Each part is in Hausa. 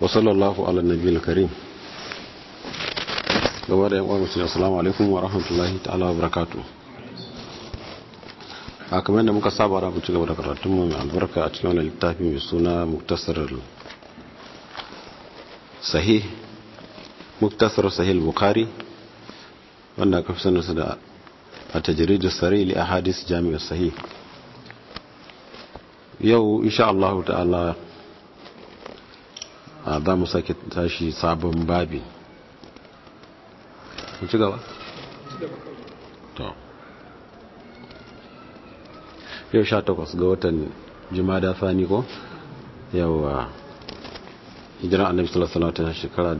وصلى الله على النبي الكريم gaba da yawan musulun assalamu alaikum wa rahmatullahi ta'ala wa barakatu a kamar da muka saba da ci gaba da karatunmu mai albarka a cikin wani littafi mai suna muktasar sahih muktasar sahih bukari wanda aka fi sanarsa da a tajiridu sari li a hadis jami'ar sahih yau insha Allah ta'ala za mu sake tashi sabon babi mu ci gaba? to yau sha takwas ga watan jimada fani ko yawa hijiran annabi sallallahu alaihi wasallam shekara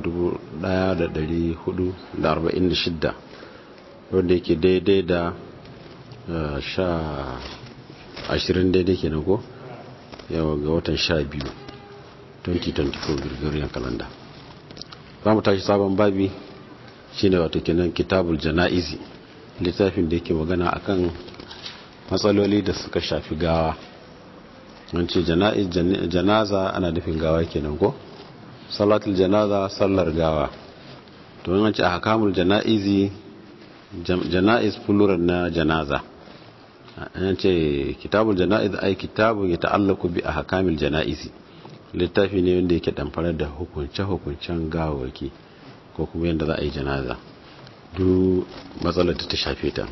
1446 wanda yake daidai da sha ashirin daidai kenan ko yawa ga watan sha biyu 2024 gregorian calendar za mu tashi sabon babi shine wato kenan kitabul jana'izi littafin da yake magana akan matsaloli da suka shafi gawa an ce janaza ana nufin gawa kenan ko salatul janaza sallar gawa to an ce ahkamul janaizi janaiz plural na janaza an ce kitabul janaiz ai kitabun ya ta'allaku bi ahkamil janaizi littafi ne wanda yake damfara da hukunce-hukuncen gawawaki ko kuma yadda za a yi janaza duk matsalar ta shafe ta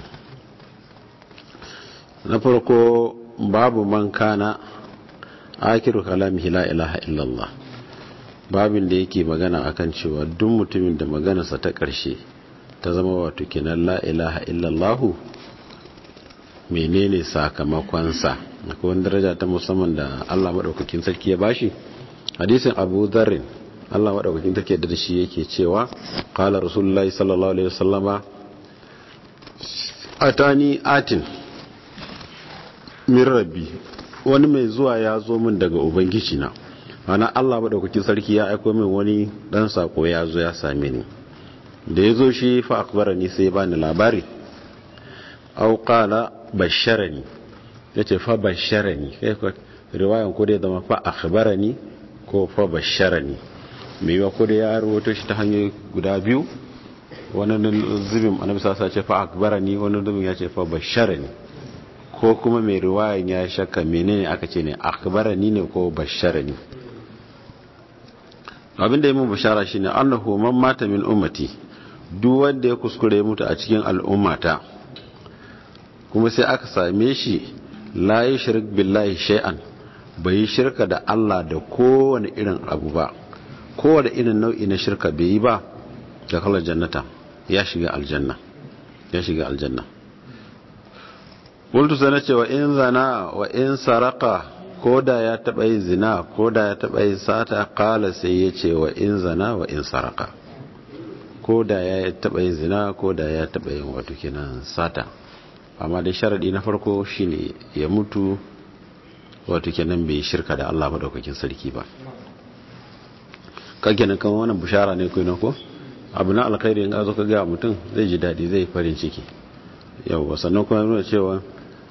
na farko babu man kana akiru kalamihi la ilaha illallah babin da yake magana akan cewa duk mutumin da maganarsa ta ƙarshe ta zama wato kenan la ilaha illallahu menene sakamakonsa akwai wani daraja ta musamman da Allah maɗaukakin sarki ya bashi hadisin abu dharrin Allah maɗaukakin take da shi yake cewa qala rasulullahi sallallahu alaihi wasallama atani atin min rabbi wani mai zuwa ya zo min daga ubangiji na ana Allah maɗaukakin sarki ya aiko min wani dan sako ya zo ya same ni da ya zo shi fa akbarani sai ya bani labari au qala basharani yace fa basharani kai riwayan ko da zama fa akhbarani ko fa basharani mai yiwa ko da ya rawato shi ta hanyoyi guda biyu wani zubin annabi sa ce fa akbarani wani zubin ya ce fa basharani ko kuma mai riwayan ya shakka menene aka ce ne akbarani ne ko basharani abinda yi mun bashara shine annahu man mata min ummati duk wanda ya kuskure mutu a cikin al'ummata kuma sai aka same shi la yushrik billahi shay'an bai yi shirka da Allah da kowane irin abu ba kowane irin nau'i na shirka bai yi ba da kalar jannata ya shiga aljanna ya shiga aljanna bultu sana ce wa in zana wa in saraka ko da ya taba yin zina ko da ya taba yin sata kala sai ya ce wa in zana wa in saraka ko da ya taba yin zina ko da ya taba yin wato kenan sata amma dai sharadi na farko shine ya mutu wato kenan bai shirka da Allah madaukakin sarki ba kake nan kan wannan bushara ne kai ko abu na alkhairi in azo ka ga mutum zai ji dadi zai farin ciki yawa sannan kuma nuna cewa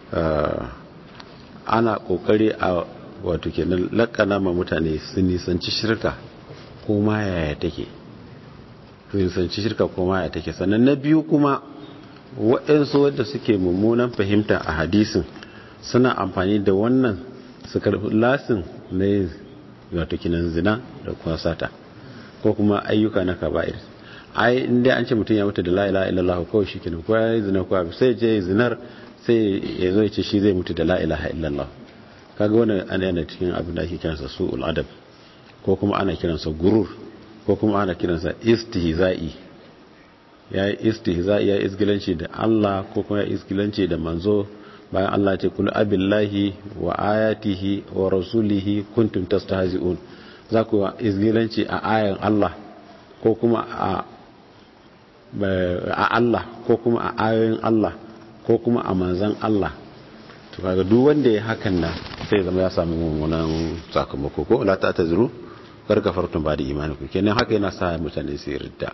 ana kokari a wato kenan lakana ma mutane sun nisanci shirka ko ma yaya take sun nisanci shirka ko ma yaya take sannan na biyu kuma waɗansu wadda suke mummunan fahimta a hadisin suna amfani da wannan su karfi lasin na yin wato kinan zina da kuma sata ko kuma ayyuka na kaba'ir ai inda an ce mutum ya mutu da la ilaha illallah kawai shi kenan ko ya yi zina ko sai je zinar sai ya zo ya ce shi zai mutu da la ilaha illallah kaga wannan ana yana cikin abin da ake kiransa su'ul adab ko kuma ana kiransa gurur ko kuma ana kiransa istihza'i ya yi istihza'i ya yi izgilanci da Allah ko kuma ya izgilanci da manzo bayan Allah ce kul abillahi wa ayatihi wa rasulihi kuntum tastahzi'un za ku izgilanci a ayan Allah ko kuma a a Allah ko kuma a ayoyin Allah ko kuma a manzan Allah to kaga duk wanda ya hakan nan sai zama ya samu mummunan sakamako ko la ta tazuru kar kafartum ba da imani ku kenan haka yana sa mutane su ridda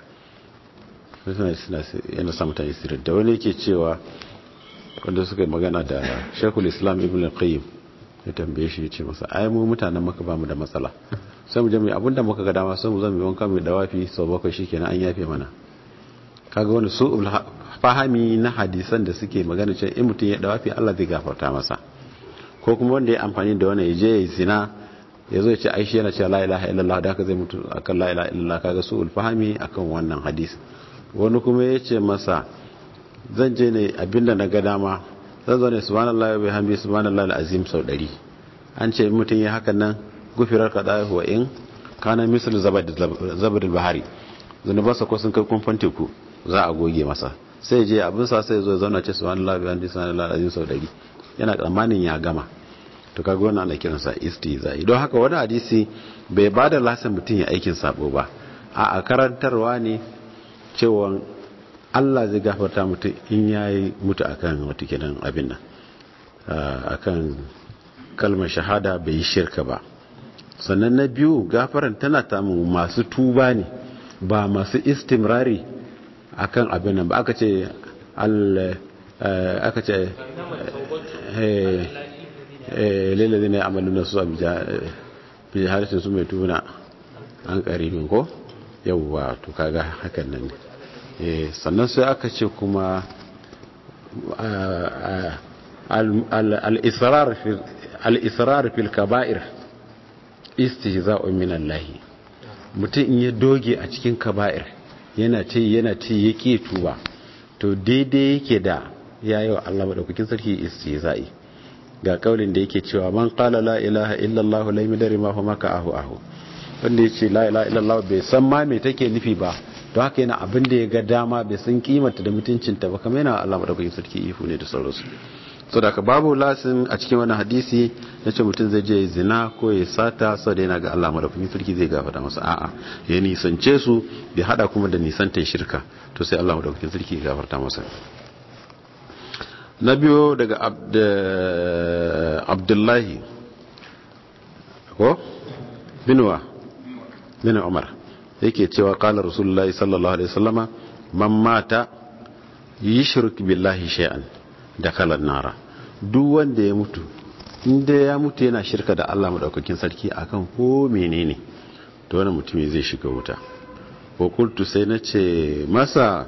yana sa mutane su ridda wani yake cewa wanda suka yi magana da shekul islam ibn al-qayyim ya tambaye shi ya ce masa ai mu mutanen maka ba mu da matsala sai mu je mu abinda muka ga dama sai mu zama wanka mai dawafi sau bakwai shikenan an yafe mana kaga wani su fahami na hadisan da suke magana cewa in mutum ya dawafi Allah zai gafarta masa ko kuma wanda ya amfani da wani ya je ya zina ya zo ya ce aishi yana cewa la ilaha illallah da haka zai mutu akan la ilaha illallah kaga su fahami akan wannan hadisi wani kuma ya ce masa zan je ne abinda na ga dama zan zo ne subhanallah wa bihamdi subhanallah alazim sau 100 an ce mutum ya hakan nan gufirar kada wa in kana misal zabadul bahari zunubansa ko sun kai kumfan teku za a goge masa sai je abin sa sai zo zauna ce subhanallah wa bihamdi subhanallah alazim sau 100 yana tsammanin ya gama to kaga wannan ana kiransa istizai don haka wani hadisi bai bada lasin mutum ya aikin sabo ba a karantarwa ne cewa Allah zai gafarta mutum in yayi mutu akan wata kiran abin nan akan kalmar shahada bai yi shirka ba sannan na biyu gafaran tana tamu masu tuba ne ba masu istimrari akan abin nan ba aka ce aka ce lalazi ne amalin na su a bijaharishin su mai tuna an karibin ko yauwa to kaga hakan nan ne sannan sai aka ce kuma al-israr fil kaba'ir istihza'un min Allah mutum in ya doge a cikin kaba'ir yana ce yana ce yake tuba to daidai yake da yayi wa Allah madaukakin sarki istihza'i ga kaulin da yake cewa man qala la ilaha illallah la yadri ma huwa ka ahu ahu wanda yace la ilaha illallah bai san ma me take nufi ba to haka yana abin da ya ga dama bai san kimanta da mutuncinta ba kamar yana Allah madaukakin sarki ifu ne da sauransu so da babu lasin a cikin wannan hadisi na ce mutum zai je zina ko ya sata sau da yana ga Allah madaukakin sarki zai gafata masa a'a ya nisance su bai hada kuma da nisantar shirka to sai Allah madaukakin sarki ya gafarta masa na biyo daga abdullahi ko binuwa bin umar yake cewa kala rasulullahi sallallahu alaihi wasallama man mata yushrik billahi shay'an da kalan nara duk wanda ya mutu inda ya mutu yana shirka da Allah madaukakin sarki akan ko menene to wannan mutum zai shiga wuta ko kultu sai nace masa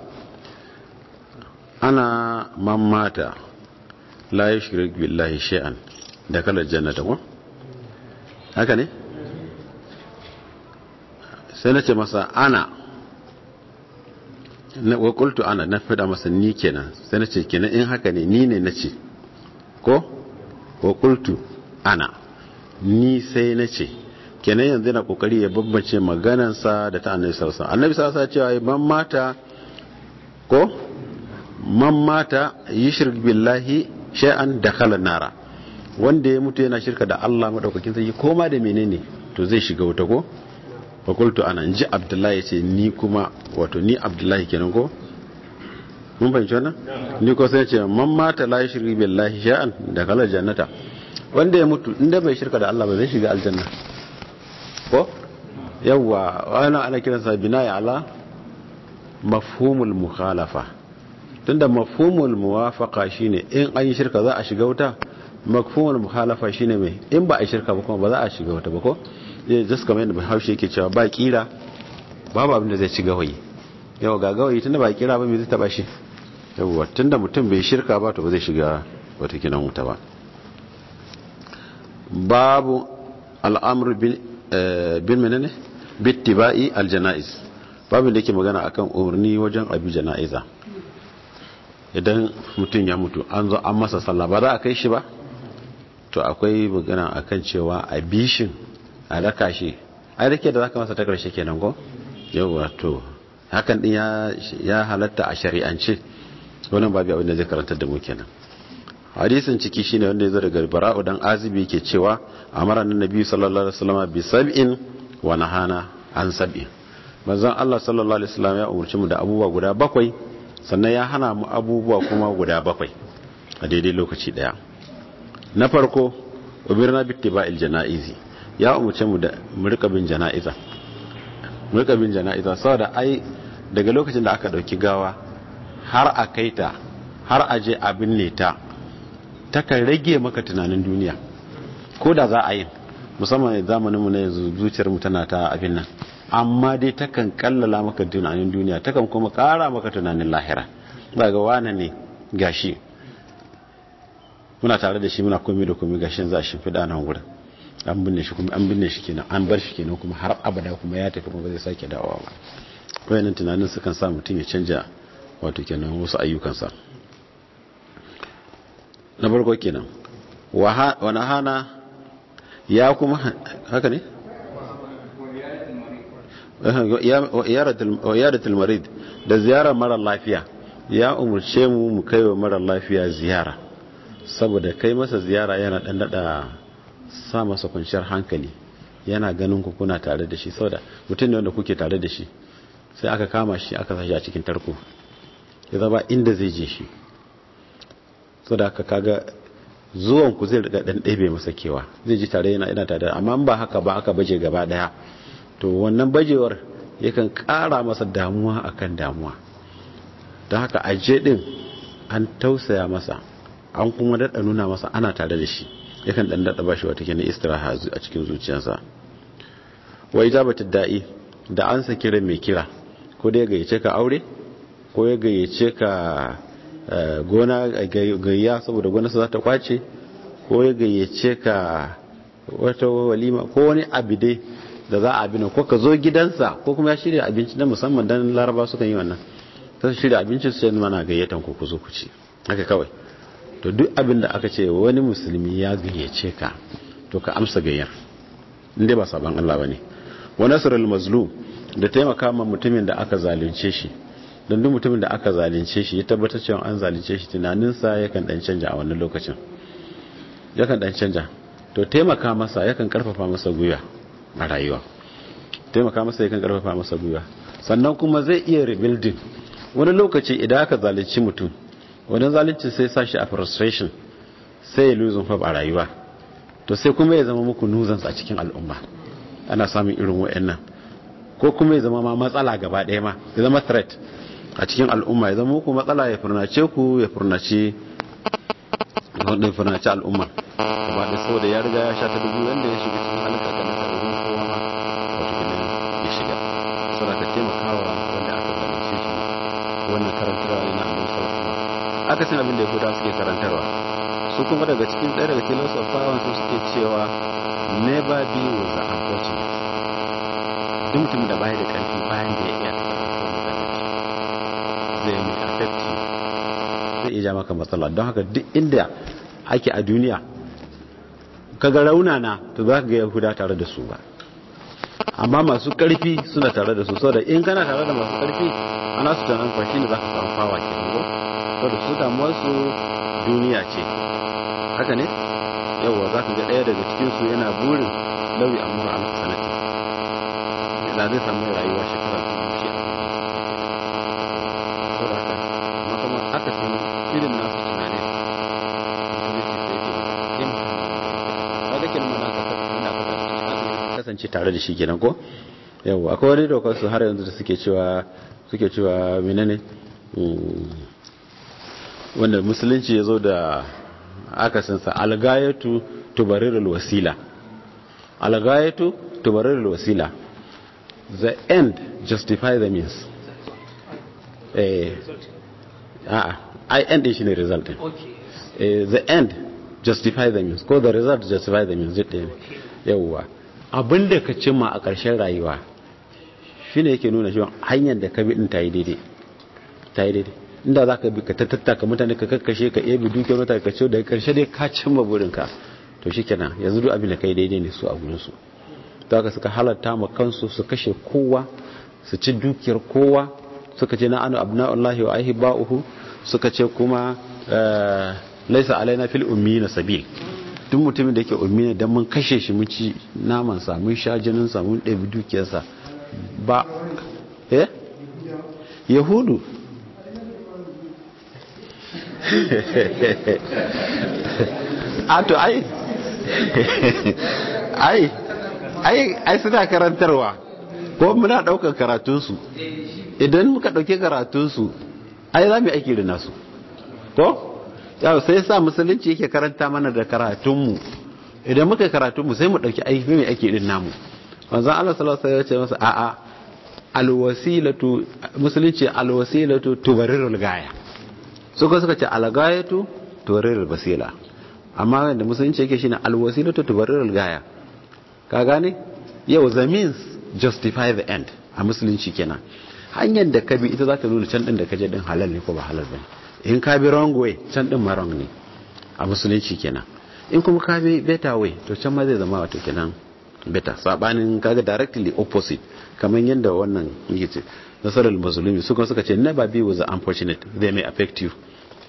ana man mata la yushrik billahi shay'an da kalan jannata ko haka ne sai nace masa ana wa qultu ana na fada masa ni kenan sai nace kenan in haka ne ni ne nace ko wa qultu ana ni sai nace kenan yanzu na kokari ya bambance maganansa da ta annabi sallallahu alaihi wasallam annabi sallallahu alaihi wasallam cewa man mata ko man mata yushrik billahi shay'an dakhala nara wanda ya mutu yana shirka da Allah madaukakin sarki koma da menene to zai shiga wuta ko fakultu ana ji abdullahi ce ni kuma wato ni abdullahi kenan ko mun fahimci wannan ni ko sai ce man mata la yushrik billahi sha'an da kala jannata wanda ya mutu inda bai shirka da Allah ba zai shiga aljanna ko yawa wannan ana kiran sa binaya ala mafhumul mukhalafa tunda mafhumul muwafaqa shine in an yi shirka za a shiga wuta mafhumul mukhalafa shine mai in ba a yi shirka ba kuma ba za a shiga wuta ba ko zai just kamar yadda bahaushe yake cewa ba kira babu abin da zai ci gawayi yawa ga gawayi tunda ba kira ba mai zai taba shi yawa tunda mutum bai shirka ba to ba zai shiga wata kinan wuta ba babu al'amur bin menene bittiba'i aljanaiz babu da yake magana akan umarni wajen abi jana'iza idan mutum ya mutu an zo an masa sallah ba za a kai shi ba to akwai magana akan cewa a bishin a raka shi ai rake da zaka masa ta karshe kenan ko yawa to hakan din ya halatta a shari'ance wannan babu abin da zai karanta da mu kenan hadisin ciki shine wanda yazo daga bara'u dan azibi yake cewa amara annabi sallallahu alaihi wasallam bi sab'in wa nahana an sab'in manzon Allah sallallahu alaihi wasallam ya umurci mu da abubuwa guda bakwai sannan ya hana mu abubuwa kuma guda bakwai a daidai lokaci daya na farko ubirna bittiba'il janaizi ya umarce mu da murka bin jana'iza murka bin jana'iza saboda ai daga lokacin da aka dauki gawa har a kai ta har a je a binne ta takan rage maka tunanin duniya ko da za a yi musamman zamanin mu na yanzu zuciyar mu tana ta abin nan amma dai takan kallala maka tunanin duniya takan kuma kara maka tunanin lahira ba ga wane ne gashi muna tare da shi muna komai da komai gashin za shi fida nan gurin an binne shi kuma an binne shi kenan an bar shi kenan kuma har abada kuma ya tafi kuma ba zai sake dawowa ba wayannan tunanin sukan sa mutum ya canja wato kenan wasu ayyukansa na farko kenan wani hana ya kuma haka ne yaratul marid da ziyarar mara lafiya ya umarce mu mu kai wa mara lafiya ziyara saboda kai masa ziyara yana dan dada sa masa kwanciyar hankali yana ganin ku kuna tare da shi saboda mutum ne wanda kuke tare da shi sai aka kama shi aka sashi a cikin tarko ya zaba inda zai je shi saboda aka kaga zuwan ku zai riga dan ɗebe masa kewa zai ji tare yana ina tare amma ba haka ba aka baje gaba daya to wannan bajewar yakan ƙara masa damuwa akan damuwa don haka aje din an tausaya masa an kuma daɗa nuna masa ana tare da shi yakan ɗan daɗa bashi wata kenan istiraha a cikin zuciyarsa wa ijabatu da'i da an sa kira mai kira ko da ya gayyace ka aure ko ya gayyace ka gona gayya saboda gona za ta kwace ko ya gayyace ka wata walima ko wani abu dai da za a abin ko ka zo gidansa ko kuma ya shirya abinci na musamman dan laraba sukan yi wannan ta shirya abinci su yanzu mana gayyatan ku ku zo ku ci haka kawai to duk abin da aka ce wani musulmi ya gayyace ka to ka amsa gayyar inda ba saban Allah bane wa nasrul mazlum da taimaka ma mutumin da aka zalunce shi don duk mutumin da aka zalunce shi ya tabbatar cewa an zalunce shi tunaninsa yakan dan canja a wannan lokacin yakan dan canja to taimaka masa yakan karfafa masa gwiwa a rayuwa taimaka masa yakan karfafa masa gwiwa sannan kuma zai iya rebuilding wani lokaci idan aka zalunci mutum wani zalunci sai sa shi a frustration sai ya lose hope a rayuwa to sai kuma ya zama muku nuisance a cikin al'umma ana samun irin wa'annan ko kuma ya zama ma matsala gaba ɗaya ma ya zama threat a cikin al'umma ya zama muku matsala ya furnace ku ya furnace wanda ya furnace al'umma gaba da saboda ya riga ya sha ta dubu wanda ya shiga cikin halin kakannin karurin kowa ma wato kenan ya shiga saboda ka taimakawa wanda aka zalunce shi wannan karantarwa ne na annabi sallallahu alaihi wasallam aka san abin da yahudawa suke karantarwa su kuma daga cikin ɗaya daga cikin wasu fawan su suke cewa never be with the unfortunate duk mutum da baya da karfi bayan da ya iya zai mai affect zai iya ja maka matsala don haka duk inda ake a duniya kaga raunana to za ka ga yahuda tare da su ba amma masu karfi suna tare da su saboda in kana tare da masu karfi ana su tunanin kwashi ne za ka samu fawa ke ko saboda su damuwar su duniya ce haka ne yawwa za ka ga ɗaya daga cikinsu yana burin lauyi amma a sanati da zai samu rayuwa shekara ta shi a saboda haka amma kuma aka san irin nasu tunanin mutum ce sai ke yin ba da kenan mana ka ina ka kasance tare da shi kenan ko yawwa akwai wani dokar su har yanzu da suke cewa suke cewa menene wanda musulunci ya zo da akasinsa algayatu tubarirul wasila algayatu tubarirul wasila the end justify the means eh a'a i end shi ne result din eh the end justify the means ko the result justify the means duk ɗaya yawwa abinda ka cimma a ƙarshen rayuwa shine yake nuna cewa hanyar da ka bi din ta yi daidai ta yi daidai inda za ka bi ka tattaka mutane ka kakkashe ka ebe dukiyar mutane ka ce daga karshe dai ka cimma burinka to shi kenan yanzu duk abin da kai daidai ne su a gurinsu ta ka suka halatta ma kansu su kashe kowa su ci dukiyar kowa suka ce na anu abna'ullahi wa aihi ba'uhu suka ce kuma laisa alaina fil ummi na sabil duk mutumin da yake ummi ne dan mun kashe shi mun ci naman sa mun sha jinin sa mun ɗebi dukiyarsa ba eh yahudu a to ai ai ai ai suna karantarwa ko muna daukar karatunsu idan muka dauke karatunsu ai za mu aiki da nasu ko yau sai sa musulunci yake karanta mana da karatunmu idan muka karatu mu sai mu dauki aiki mai ake din namu manzon Allah sallallahu alaihi wasallam ya ce masa a'a alwasilatu musulunci alwasilatu tubarirul gaya suka suka ce algayatu tubarirul basila amma wanda musulunci yake shine alwasilatu tubarirul gaya ka gane yau the means justify the end a musulunci kenan hanyar da ka bi ita za ta nuna can din da ka je din halal ne ko ba halal bane in ka bi wrong way can din ma wrong ne a musulunci kenan in kuma ka bi better way to can ma zai zama wato kenan better sabanin kaga directly opposite kamar yadda wannan yake ce nasarar musulmi su kuma suka ce never be with the unfortunate they may affect you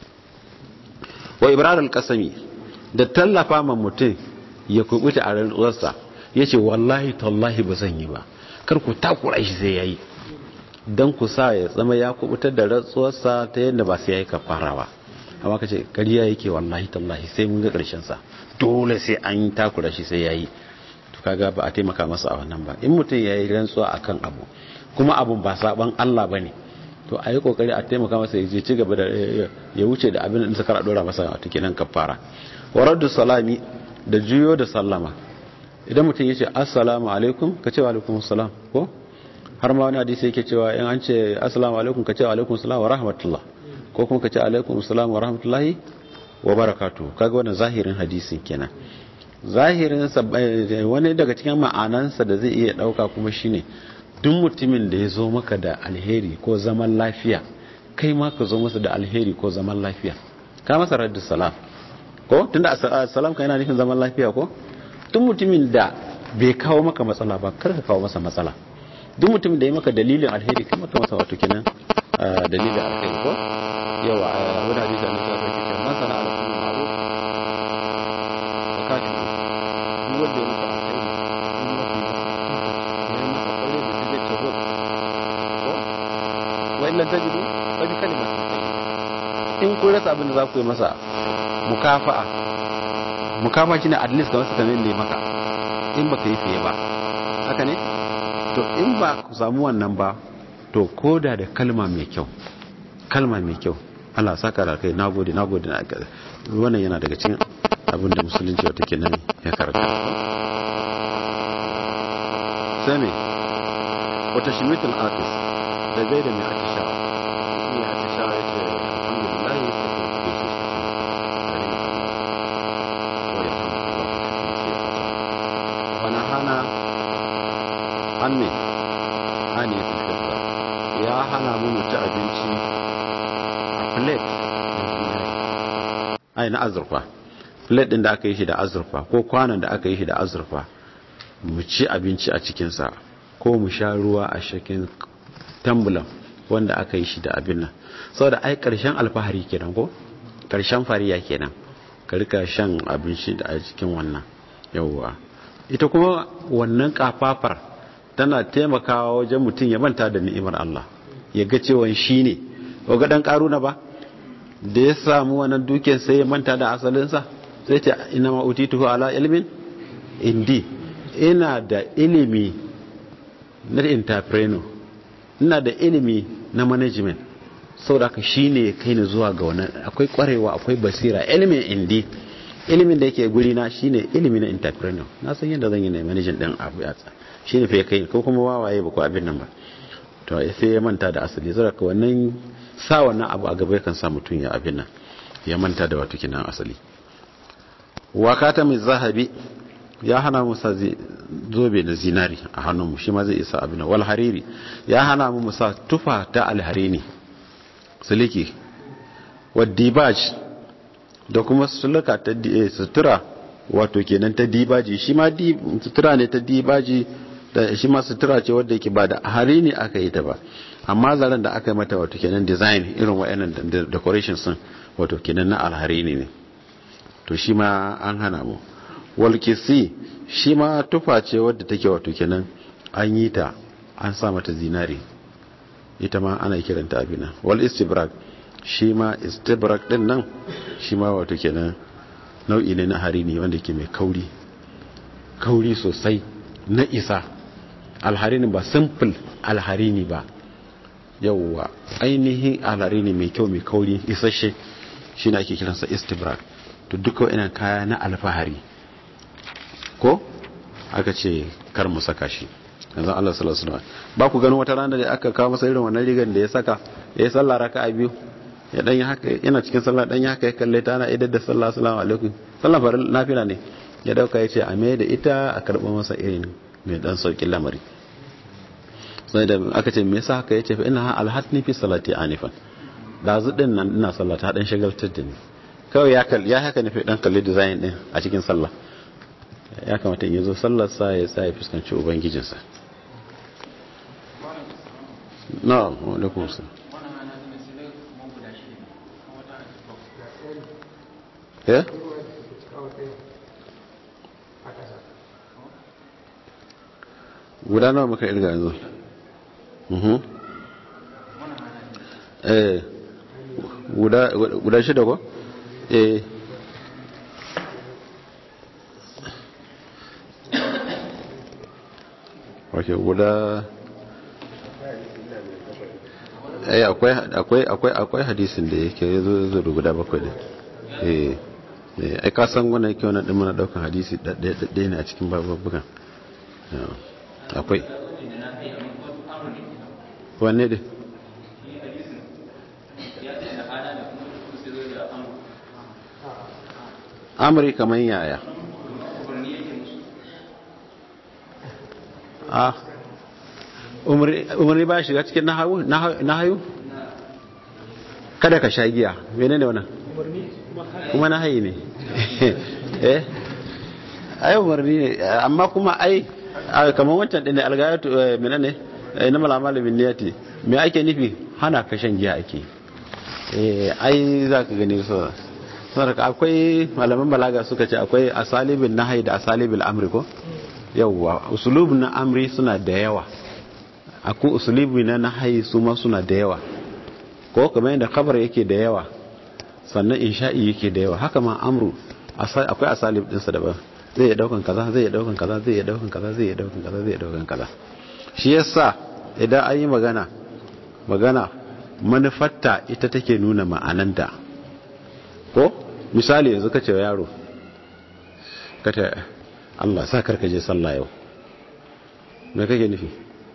wa ibrar al-qasami da tallafa ma mutum ya kubuta a rantsuwarsa yace wallahi tallahi ba zan yi ba kar ku takura shi sai yayi dan ku sa ya zama ya kubutar da rantsuwarsa ta yadda ba sai yayi kafara ba amma kace kariya yake wallahi tallahi sai mun ga karshen sa dole sai an takura shi sai yayi to kaga ba a taimaka masa a wannan ba in mutum yayi rantsuwa akan abu kuma abun ba saban Allah bane to a yi kokari a taimaka masa ya je ci gaba da ya wuce da abin da suka dora masa a kenan kafara waraddu salami da juyo da sallama idan mutum ya ce assalamu alaikum ka ce wa alaikum assalam ko har ma wani hadisi yake cewa in an ce assalamu alaikum ka ce wa alaikum assalam wa rahmatullah ko kuma ka ce alaikum assalam wa rahmatullahi wa barakatuh kaga wannan zahirin hadisin kenan zahirin wani daga cikin ma'anansa da zai iya dauka kuma shine duk mutumin da ya zo maka da alheri ko zaman lafiya kai ma ka zo masa da alheri ko zaman lafiya ka masa raddu salam ko tunda salam ka yana nufin zaman lafiya ko duk mutumin da bai kawo maka matsala ba kar ka kawo masa matsala duk mutumin da ya maka dalilin alheri kai maka masa wato kenan dalilin alheri ko yawa a wani hadisi da nasa sai ce masana ala kullu ma'ruf zakatu duk wanda ya maka alheri wa'illan tajidu wani kalima in kun rasa abin da za ku yi masa mukafa'a mukafa shi ne at least ga wasu kamar da ya maka in ba ka yi fiye ba haka ne to in ba ku samu wannan ba to koda da kalma mai kyau kalma mai kyau Allah saka da kai nagode nagode na wannan yana daga cikin abin da musulunci wata ke nan ya karanta sai me wata shimitul artist da gaida mai atishawa mai atishawa ya ce alhamdulillah ya ce ko shi wani hana an ne hani filfilta ya hana mu ci abinci a plate ai na azurfa plate din da aka yi shi da azurfa ko kwanan da aka yi shi da azurfa mu ci abinci a cikinsa ko mu sha ruwa a shakin tambulan wanda aka yi shi da abin nan saboda ai karshen alfahari kenan ko karshen fariya kenan ka rika shan abinci da a cikin wannan yawwa ita kuma wannan kafafar tana taimakawa wajen mutum ya manta da ni'imar Allah ya ga cewa shi ne ga dan karuna ba da ya samu wannan dukiyar sai ya manta da asalinsa sai ce ina ma utituhu ala ilmin indi ina da ilimi na entrepreneur ina da ilimi na management saboda haka shine ya kai ni zuwa ga wannan akwai kwarewa akwai basira ilimin indi ilimin da yake guri na shine ilimi na entrepreneur na san yadda zan yi na management din abu ya tsa shine fa ya kai ko kuma wawaye ba ko abin nan ba to sai ya manta da asali saboda haka wannan sa wannan abu a gaba yakan sa mutum ya abin nan ya manta da wato kinan asali wakata mai zahabi ya hana mu sa zobe na zinari a hannunmu shi ma zai isa abin wal hariri ya hana mu musa tufa ta alharini siliki wadibaj da kuma suluka ta sutura wato kenan ta dibaji shi ma sutura ne ta dibaji da shi ma sutura ce wadda yake ba da harini aka yi ta ba amma zaren da aka yi mata wato kenan design irin wa'annan decorations sun wato kenan na alharini ne to shi ma an hana mu walkisi shi ma tufa ce wadda take wato kenan an yi ta an sa mata zinari ita ma ana kiranta abina wal istibrak shi ma istibrak din nan shi ma wato kenan nau'i ne na harini wanda ke mai kauri kauri sosai na isa alharini ba simple alharini ba yauwa ainihin alharini mai kyau mai kauri isasshe shi na ake kiransa istibrak to duka wa'ina kaya na alfahari ko aka ce kar mu saka shi yanzu Allah sallallahu alaihi wasallam ba ku ganin wata rana da aka kawo masa irin wannan rigan da ya saka ya yi sallah raka'a biyu ya dan yi haka yana cikin sallah dan yi haka ya kalle ta ana idar da sallah assalamu alaikum sallah farin nafila ne ya dauka ya ce a mai da ita a karɓar masa irin mai dan saukin lamari sai da aka ce me yasa haka ya ce fa ina alhatni fi salati anifan dazu din nan ina sallah ta dan shagaltar da ni kawai ya kalli ya haka nufi dan kalli design din a cikin sallah ya kamata in yazo sallar sa ya sa ya fuskanci ubangijinsa na'am wa alaikum assalam ya guda nawa muka irga yanzu eh guda shida ko eh ok guda eh akwai akwai akwai akwai hadisin da yake yazo yazo da guda bakwai din eh eh ai ka san wannan yake wannan din muna daukan hadisi dadde ne a cikin babukan akwai wanne dai amri kamar yaya a umarni ba shiga cikin nahayu kada ka sha giya mene ne wannan kuma nahayi ne eh ai umarni ne amma kuma ai kamar wancan ɗin algayatu mene ne na malamalin bin niyati me ake nufi hana ka shan giya ake eh ai za ka gani so saboda akwai malaman balaga suka ce akwai asalibin nahyi da asalibin amri ko yawwa usulubin na amri suna da yawa akwai usulubi na nahyi su ma suna da yawa ko kamar yadda kabar yake da yawa sannan insha'i yake da yawa haka ma amru akwai asalib dinsa daban zai iya daukan kaza zai iya daukan kaza zai iya daukan kaza zai iya daukan kaza zai iya daukan kaza shi yasa idan an yi magana magana manufarta ita take nuna ma'ananta ko misali yanzu ka ce wa yaro ka ce Allah sa karka je sallah yau me kake nufi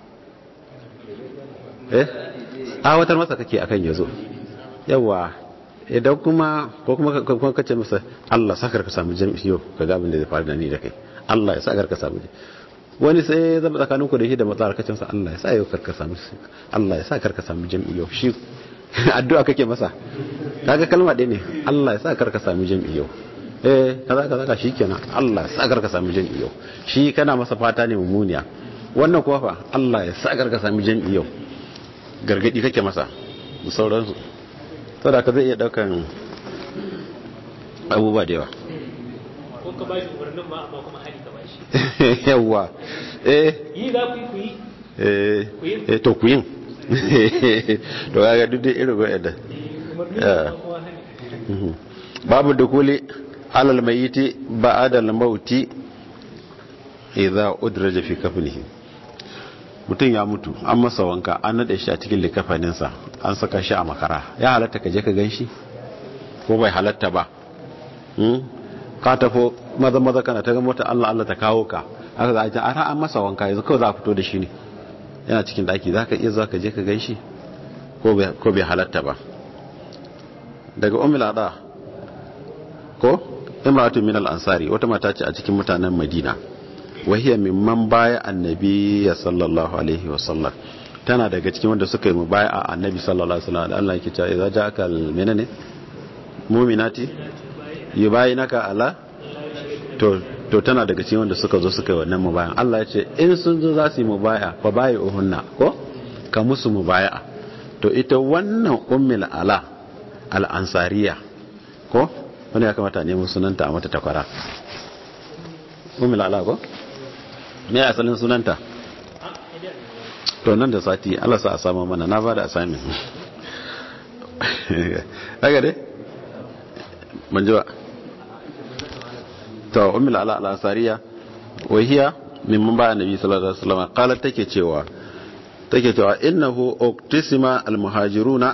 eh awatar masa kake akan yazo yawa idan kuma ko kuma ka ce masa Allah sa karka samu jami'i yau ka ga abin da zai faru da ni da kai Allah ya sa karka samu wani sai ya zama tsakanin ku da shi da matsar kacin sa Allah ya sa yau karka samu Allah ya sa karka samu jami'i yau shi addu'a kake masa kaga kalma ɗaya ne Allah ya sa karka samu jami'i yau eh kaza kaza ka shikenan Allah ya sa karka samu jami'i yau shi kana masa fata ne mummuniya wannan kuwa fa Allah ya sa karka samu jami'i yau gargadi kake masa da sauransu saboda ka zai iya daukan abubuwa da yawa ko ka bashi umarnin ma amma kuma hali ka bashi yawa eh yi za ku yi ku yi eh to ku yin to kaga duk dai irin wa'anda babu dukuli alal mayiti ba'da al-mauti idza udraja fi kafnihi mutum ya mutu an masa wanka an nade shi a cikin likafaninsa an saka shi a makara ya halatta ka je ka ganshi ko bai halatta ba ka tafo maza maza kana ta ga mota Allah Allah ta kawo ka haka za a ce a an masa wanka yanzu kawai za a fito da shi ne yana cikin daki za ka iya zuwa ka je ka gan shi ko bai halatta ba daga umila da ko imratu min al-ansari wata mata ce a cikin mutanen madina wahiyar mimman baya annabi ya sallallahu alaihi wasallam tana daga cikin wanda suka yi mubaya a annabi sallallahu alaihi wasallam da Allah yake cewa idza ja'aka al-menene mu'minati yubayinaka ala to to tana daga cikin wanda suka zo suka yi wannan mubayan Allah ya ce in sun zo za su yi mubaya fa bayi uhunna ko ka musu mubaya to ita wannan ummul ala al-ansariya ko wani ya kamata ne sunanta a mata takwara ummul ala ko me asalin sunanta to nan da sati Allah sa a samu mana na bada assignment haka dai ban ji ba to ummul ala al-ansariya wa hiya mimman ba annabi sallallahu alaihi wasallam qalat take cewa take cewa innahu uqtisima al-muhajiruna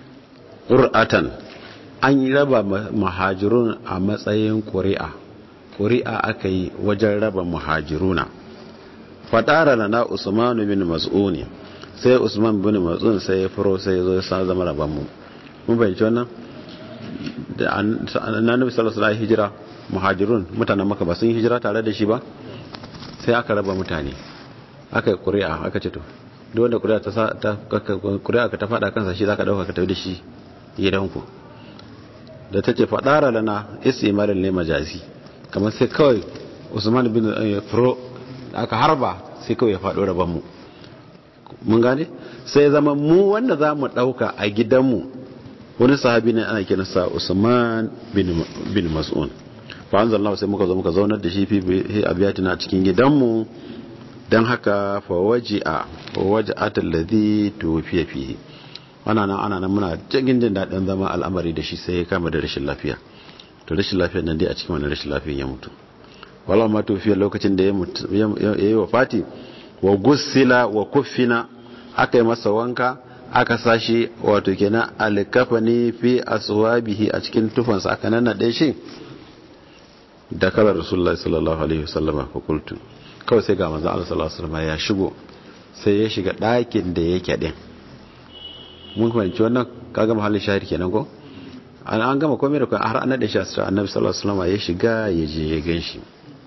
qur'atan an raba muhajirun a matsayin ƙuri'a ƙuri'a aka yi wajen raba muhajiruna fadara lana usman bin mas'un sai usman bin mas'un sai ya furo sai ya zo ya sa zama raban mu mun bayyana wannan da annabi sallallahu alaihi hijira muhajirun mutanen maka ba sun hijira tare da shi ba sai aka raba mutane aka yi ƙuri'a aka ce to duk wanda ƙuri'a ta ta ƙuri'a ka ta fada kansa shi zaka dauka ka tafi da shi gidanku da tace fadara lana istimalin ne majazi kamar sai kawai Usman bin Furo aka harba sai kawai ya faɗo rabon mu mun gane sai zama mu wanda za mu ɗauka a gidanmu wani sahabi ne ana kiransa Usman bin Mas'un fa anzalallahu sai muka zo muka zaunar da shi fi abiyatina cikin gidanmu dan haka fa waji'a wa waja'at alladhi tufiya fihi ana nan ana nan muna cikin jin dadin zama al'amari da shi sai ya kama da rashin lafiya to rashin lafiyar nan dai a cikin wannan rashin lafiyar ya mutu wala ma tufiya lokacin da ya yi wafati wa gussila wa kuffina aka yi masa wanka aka sashi wato kenan alkafani fi aswabihi a cikin tufansa aka nannaɗe shi da kalar rasulullah sallallahu alaihi wasallama fa qultu kawai sai ga manzon Allah sallallahu alaihi wasallama ya shigo sai ya shiga ɗakin da yake din mun fahimci wannan kaga mahallin shahid kenan ko an an gama komai da kuma har an nade shi asira annabi sallallahu alaihi wasallama ya shiga ya je ya ganshi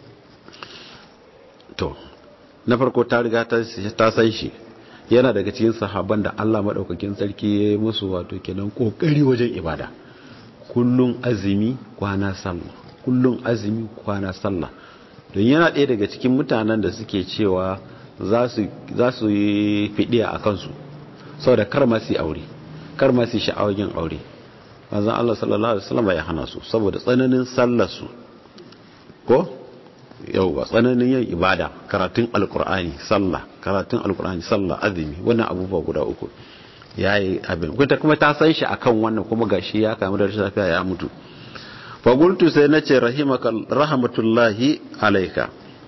to na farko ta riga ta san shi yana daga cikin sahaban da Allah madaukakin sarki ya yi musu wato kenan kokari wajen ibada kullun azumi kwana sallah kullun azumi kwana sallah don yana ɗaya daga cikin mutanen da suke cewa za su yi fidiya a kansu saboda kar ma su aure kar ma su sha'awar yin aure manzon Allah sallallahu alaihi wasallam ya hana su saboda tsananin sallar su ko yauwa tsananin yin ibada karatun alkur'ani sallah karatun alkur'ani sallah azumi wannan abubuwa guda uku yayi abin kuma kuma ta san shi akan wannan kuma gashi ya kamu da rashin lafiya ya mutu fa qultu sai nace rahimaka rahmatullahi alayka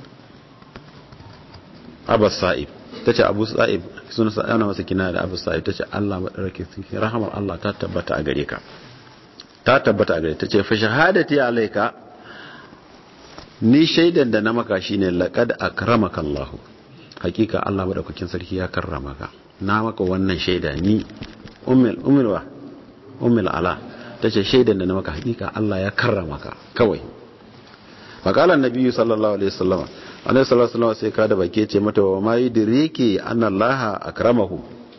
abas sa'ib tace abu sa'ib sun sa ana masa kina da abu sa'ib tace Allah madarake sarki rahamar Allah ta tabbata a gare ka ta tabbata a gare tace fa shahadati alayka ni shaidan da na maka shine laqad akramaka Allah hakika Allah madaukakin sarki ya karrama ka na maka wannan shaida ni ummul ummul wa ummul ala tace shaidan da na maka hakika Allah ya karrama ka kawai faqala annabi sallallahu alaihi wasallam annabi sallallahu alaihi wasallam sai ka da bake ce mata wa mai diriki anna Allah akramahu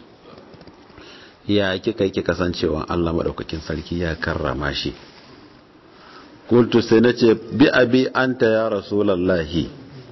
ya kika kika kasancewa Allah madaukakin sarki ya karrama shi kultu sai na ce bi abi anta ya rasulallahi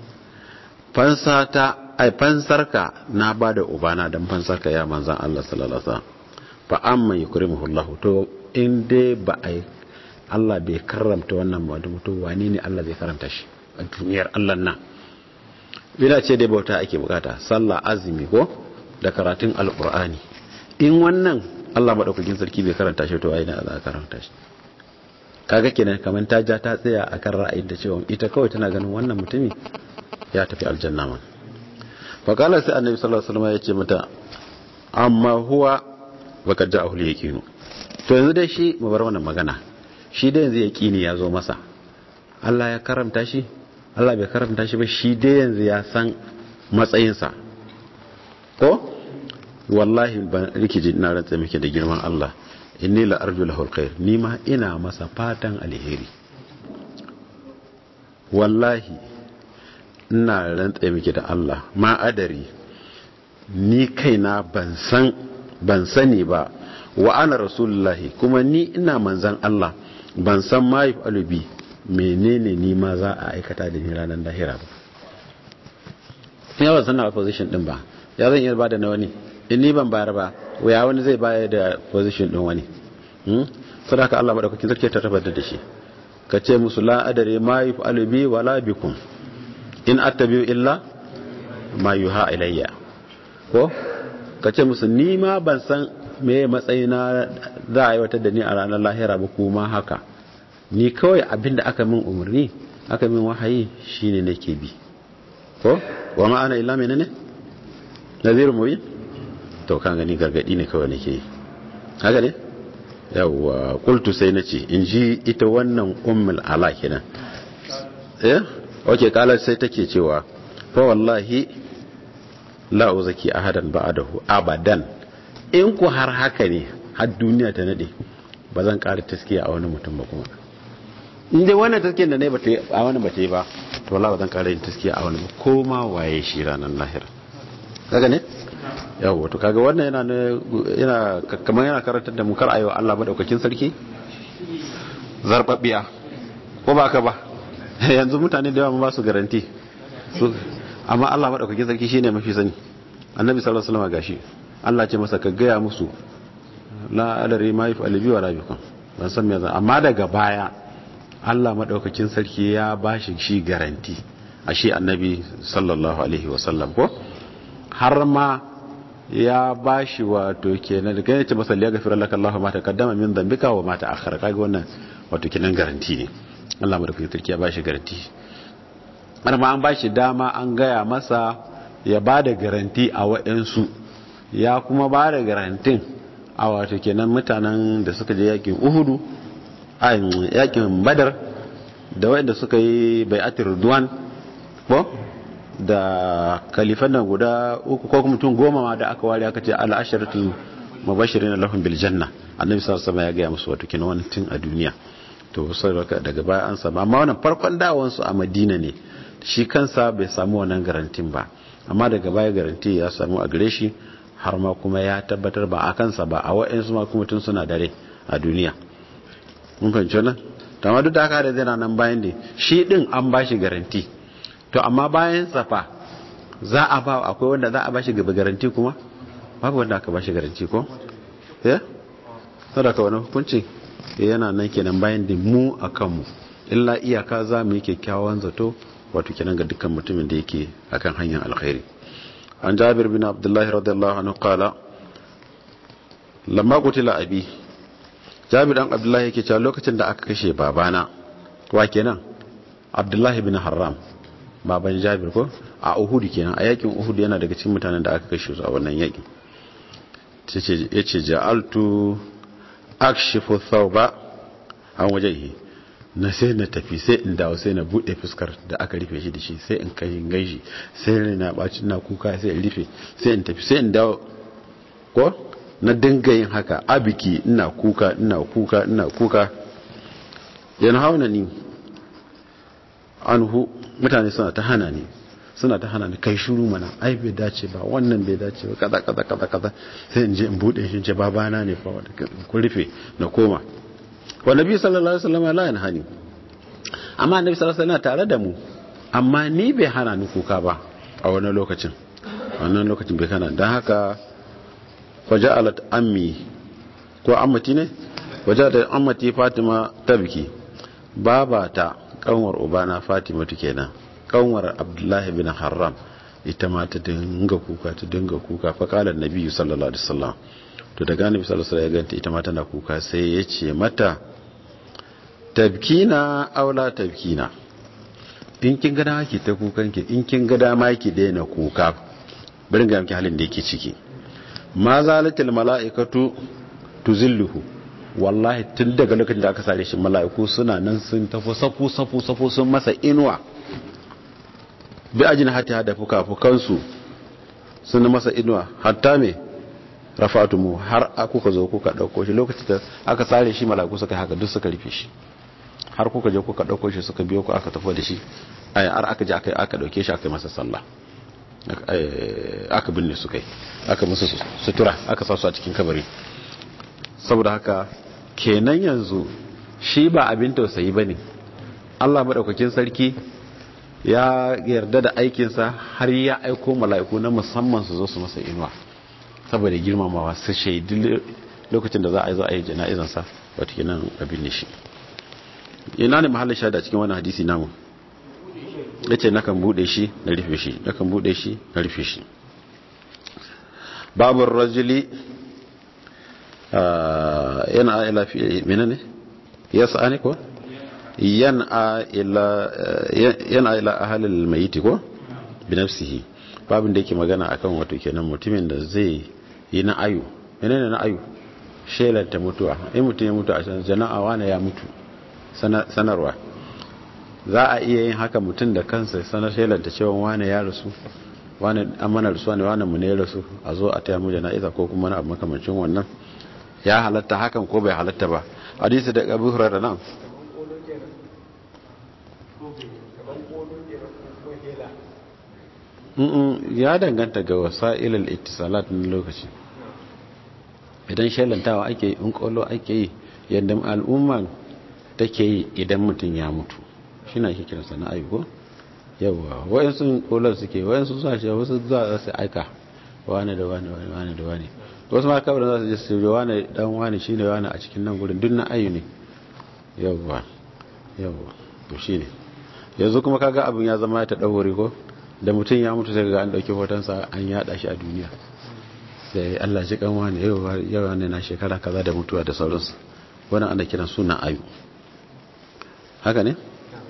fansata ai fansarka na ba da ubana don fansarka ya manzan Allah sallallahu alaihi wasallam fa amma yukrimuhu Allah to in dai ba ai Allah bai karramta wannan mutum to wani ne Allah zai karanta shi a duniyar Allah nan bila ce dai bauta ake bukata sallah azumi ko da karatun alqur'ani in wannan Allah madaukakin sarki bai karanta shi to wai ne Allah karanta shi kaga kenan kamar ta ja ta tsaya akan ra'ayin da cewa ita kawai tana ganin wannan mutumi ya tafi aljanna man fa kala sai annabi sallallahu alaihi wasallam ya ce mata amma huwa baka ja ahli yaqinu to yanzu dai shi mu bar wannan magana shi dai yanzu yaqini ya zo masa Allah ya karamta shi Allah bai karamta shi ba shi dai yanzu ya san matsayinsa ko wallahi ban rikiji ina rantsa miki da girman Allah inni la arju lahu alkhair ni ma ina masa fatan alheri wallahi ina rantsa miki da Allah ma adari ni kaina ban san ban sani ba wa ana rasulullahi kuma ni ina manzan Allah ban san ma yi alubi menene ni ma za a aikata da ni ranar lahira ba ya ban san na position din ba ya zan iya ba da na wani in ni ban bayar ba ya wani zai bayar da position din wani sadaka Allah madaukakin sarki ta tabbatar da shi ka ce musu la adare ma yuf'alu bi wala bikum in attabi'u illa ma yuha ilayya ko ka ce musu ni ma ban san me matsayina za a yi wata da ni a ranar lahira ba kuma haka ni kawai abinda aka min umarni aka min wahayi shine nake bi ko wa ma ana illa menene nazirun mubin to kan gani gargadi ne kawai nake haka ne yawwa qultu sai nace in ji ita wannan ummul ala kenan eh okay kala sai take cewa fa wallahi la uzaki ahadan ba'dahu abadan in ku har haka ne har duniya ta nade ba zan ƙara taskiya a wani mutum ba kuma in dai wannan taskiyar da ne ba a wani ba ta yi ba to wallahi ba zan ƙara yin taskiya a wani ba ko ma waye shi ranar lahira kaga ne yawo to kaga wannan yana yana kamar yana karantar da mu kar ayo Allah madaukakin sarki zarbabbiya ko ba ka ba yanzu mutane da yawa ba su garanti amma Allah madaukakin sarki shine mafi sani annabi sallallahu alaihi wasallam gashi Allah ce masa ka gaya musu la adari ma yafi alibi wa rabikum ban san me zan amma daga baya Allah madaukakin sarki ya bashi shi garanti a shi annabi sallallahu alaihi wasallam ko har ma ya bashi wato kenan da kai ce masa liya gafira laka Allah ma taqaddama min dhanbika wa ma ta'akhkhara kaga wannan wato kenan garanti ne Allah madaukakin sarki ya bashi garanti har ma an bashi dama an gaya masa ya bada garanti a wa'ansu ya kuma bada garantin a wato kenan mutanen da suka je yakin Uhudu a yakin Badar da wanda suka yi bai'atul Ridwan ko da kalifan nan guda uku ko kuma mutum goma ma da aka ware aka ce al-asharatul mubashirin lahum bil janna annabi sallallahu alaihi wasallam ya ga musu wato kenan wannan tun a duniya to sai daga baya an samu amma wannan farkon dawon su a Madina ne shi kansa bai samu wannan garantin ba amma daga baya garanti ya samu a gare shi har ma kuma ya tabbatar ba a kansa ba a wa'ansu ma kuma tun suna dare a duniya mun fahimci wannan to amma duk da haka da zai nan bayan ne shi din an ba shi garanti to amma bayan safa za a ba akwai wanda za a ba shi gaba garanti kuma babu wanda aka ba shi garanti ko ya sadaka wani hukunci yana nan kenan bayan da mu a kanmu illa iyaka za mu yi kyakkyawan zato wato kenan ga dukkan mutumin da yake akan hanyar alkhairi an jabir bin abdullahi radiyallahu anhu qala lamma qutila abi jabir dan abdullahi yake cewa lokacin da aka kashe babana wa kenan abdullahi bin haram baban jabir ko a uhud kenan a yakin uhud yana daga cikin mutanen da aka kashe su a wannan yakin yace ja'altu akshifu thawba an wajhihi na sai na tafi sai in dawo sai na bude fuskar da aka rufe shi da shi sai in kai gaishi sai na baci na kuka sai in rufe sai in tafi sai in dawo ko na dinga yin haka abiki ina kuka ina kuka ina kuka yana hauna ni anhu mutane suna ta hana ni suna ta hana ni kai shuru mana ai bai dace ba wannan bai dace ba kaza kaza kaza kaza sai in je in bude shi ce babana ne fa wanda ku rufe na koma wa nabi sallallahu alaihi wasallam la yanhani amma annabi sallallahu alaihi wasallam tare da mu amma ni bai hana ni kuka ba a wannan lokacin wannan lokacin bai hana dan haka faja'alat ammi ko ammati ne waja'alat ammati fatima tabki babata kanwar ubana fatima kenan kanwar abdullahi bin haram ita ma ta dinga kuka ta dinga kuka fa kala nabi sallallahu alaihi wasallam to daga nabi sallallahu alaihi wasallam ya ganta ita ma tana kuka sai ya ce mata tabkina aula tabkina in kin ga dama ki ta kukan ki in kin ga dama ki daina kuka bari ga miki halin da yake ciki ma zalatil malaikatu tuzilluhu wallahi tun daga lokacin da aka sare shi mala'iku suna nan sun tafi safu safu safu sun masa inuwa bi ajin hata da fuka-fukansu sun masa inuwa hatta me rafatumu har kuka zo kuka dauko shi lokacin da aka sare shi mala'iku suka haka duk suka rufe shi har kuka je kuka dauko shi suka biyo ku aka tafi da shi ai har aka je aka aka dauke shi aka masa sallah aka binne su kai aka musu sutura aka sa su a cikin kabari saboda haka kenan yanzu shi ba abin tausayi ba ne allah maɗaukakin sarki ya yarda da aikinsa har ya aiko mala'iku na musamman su zo su masa inuwa saboda girmamawa su shaidi lokacin da za a yi zo a yi jana'izansa wata kenan abin ne shi ina ne mahallin shaida cikin wani hadisi namu ya ce nakan buɗe shi na rufe shi nakan buɗe shi na rufe shi babin rajuli yana ila fi menene yasa ne ko yana ila yana ila ahlil mayit ko bi nafsihi babin da yake magana akan wato kenan mutumin da zai yi na ayu menene na ayu shelanta mutuwa in mutum ya mutu a can jana'a wane ya mutu sanarwa za a iya yin haka mutum da kansa sanar shelanta cewa wane ya rasu wane an mana rasuwa ne wane mu ne ya rasu a zo a taya mu jana'iza ko kuma na abu makamancin wannan ya halatta hakan ko bai halatta ba hadisi da abu hurara nan ya danganta ga wasa'ilal ittisalat na lokaci idan shelantawa ake yi in kolo ake yi yadda al'umma take yi idan mutum ya mutu shi na ake kiransa na ayyuko yawa wayansu kolon suke wayansu suna ce wasu za su aika wane da wane wane da wane wasu ma kawai za su je su wane dan wane shine wane a cikin nan gurin duk na ayu ne yawa yawa to shine yanzu kuma kaga abin ya zama ta daure ko da mutum ya mutu sai ga an dauki hotonsa an yada shi a duniya sai Allah ji kan wani yawa ne na shekara kaza da mutuwa da sauransu wannan ana kiran sunan ayu haka ne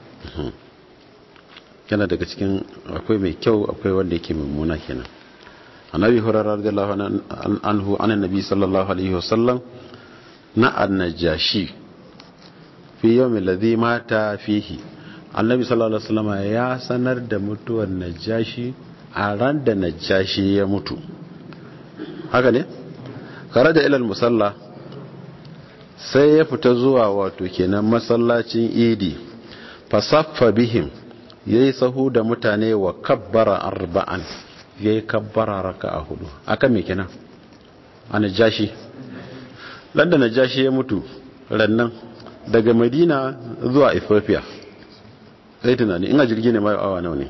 yana daga cikin akwai mai kyau akwai wanda yake mummuna kenan annabi hurairah radiyallahu anhu an annabi sallallahu alaihi wasallam na annajashi fi yawmi alladhi mata fihi annabi sallallahu alaihi wasallam ya sanar da mutuwar najashi a ran da najashi ya mutu haka ne kharaja ila musalla sai ya fita zuwa wato kenan masallacin idi fasaffa bihim yayi sahu da mutane wa kabbara arba'an yayi kabbara raka'a hudu aka me kenan a najashi landa najashi ya mutu rannan daga madina zuwa ethiopia sai tunani ina jirgi ne mai awa nawa ne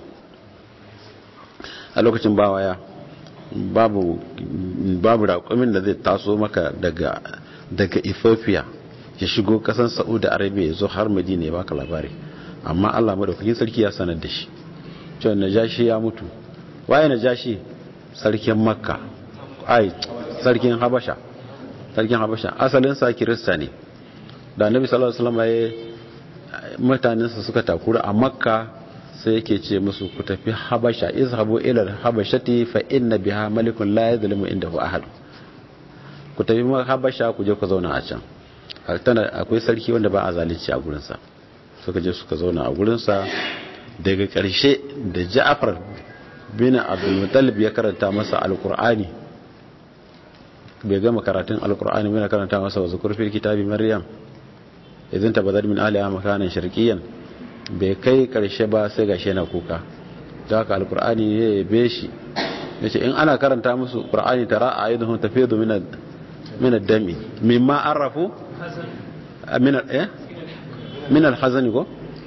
a lokacin ba waya babu babu raƙumin da zai taso maka daga daga ethiopia ya shigo kasan saudi arabia ya zo har madina ya baka labari amma allah madaukakin sarki ya sanar da shi cewa najashi ya mutu waye najashi sarkin makka ai sarkin habasha sarkin habasha asalin sa kirista ne da annabi sallallahu alaihi wasallam ya mutanensa suka takura a makka sai yake ce musu ku tafi habasha izhabu ila habashati fa inna biha malikun la yadhlimu indahu ahad ku tafi habasha ku je ku zauna a can tana akwai sarki wanda ba a zalunci a gurin sa suka je suka zauna a gurin sa daga karshe da Ja'far bin Abdul Muttalib ya karanta masa alqur'ani bai gama karatun alqur'ani bai karanta masa wa zukur fil kitabi maryam idan tabadar min aliya makanan sharqiyan bai kai karshe ba sai gashi yana kuka da haka alqur'ani ya yabe shi yace in ana karanta musu qur'ani tara ayyuhum tafidu min min ad-dami mimma arafu min eh min al-hazani ko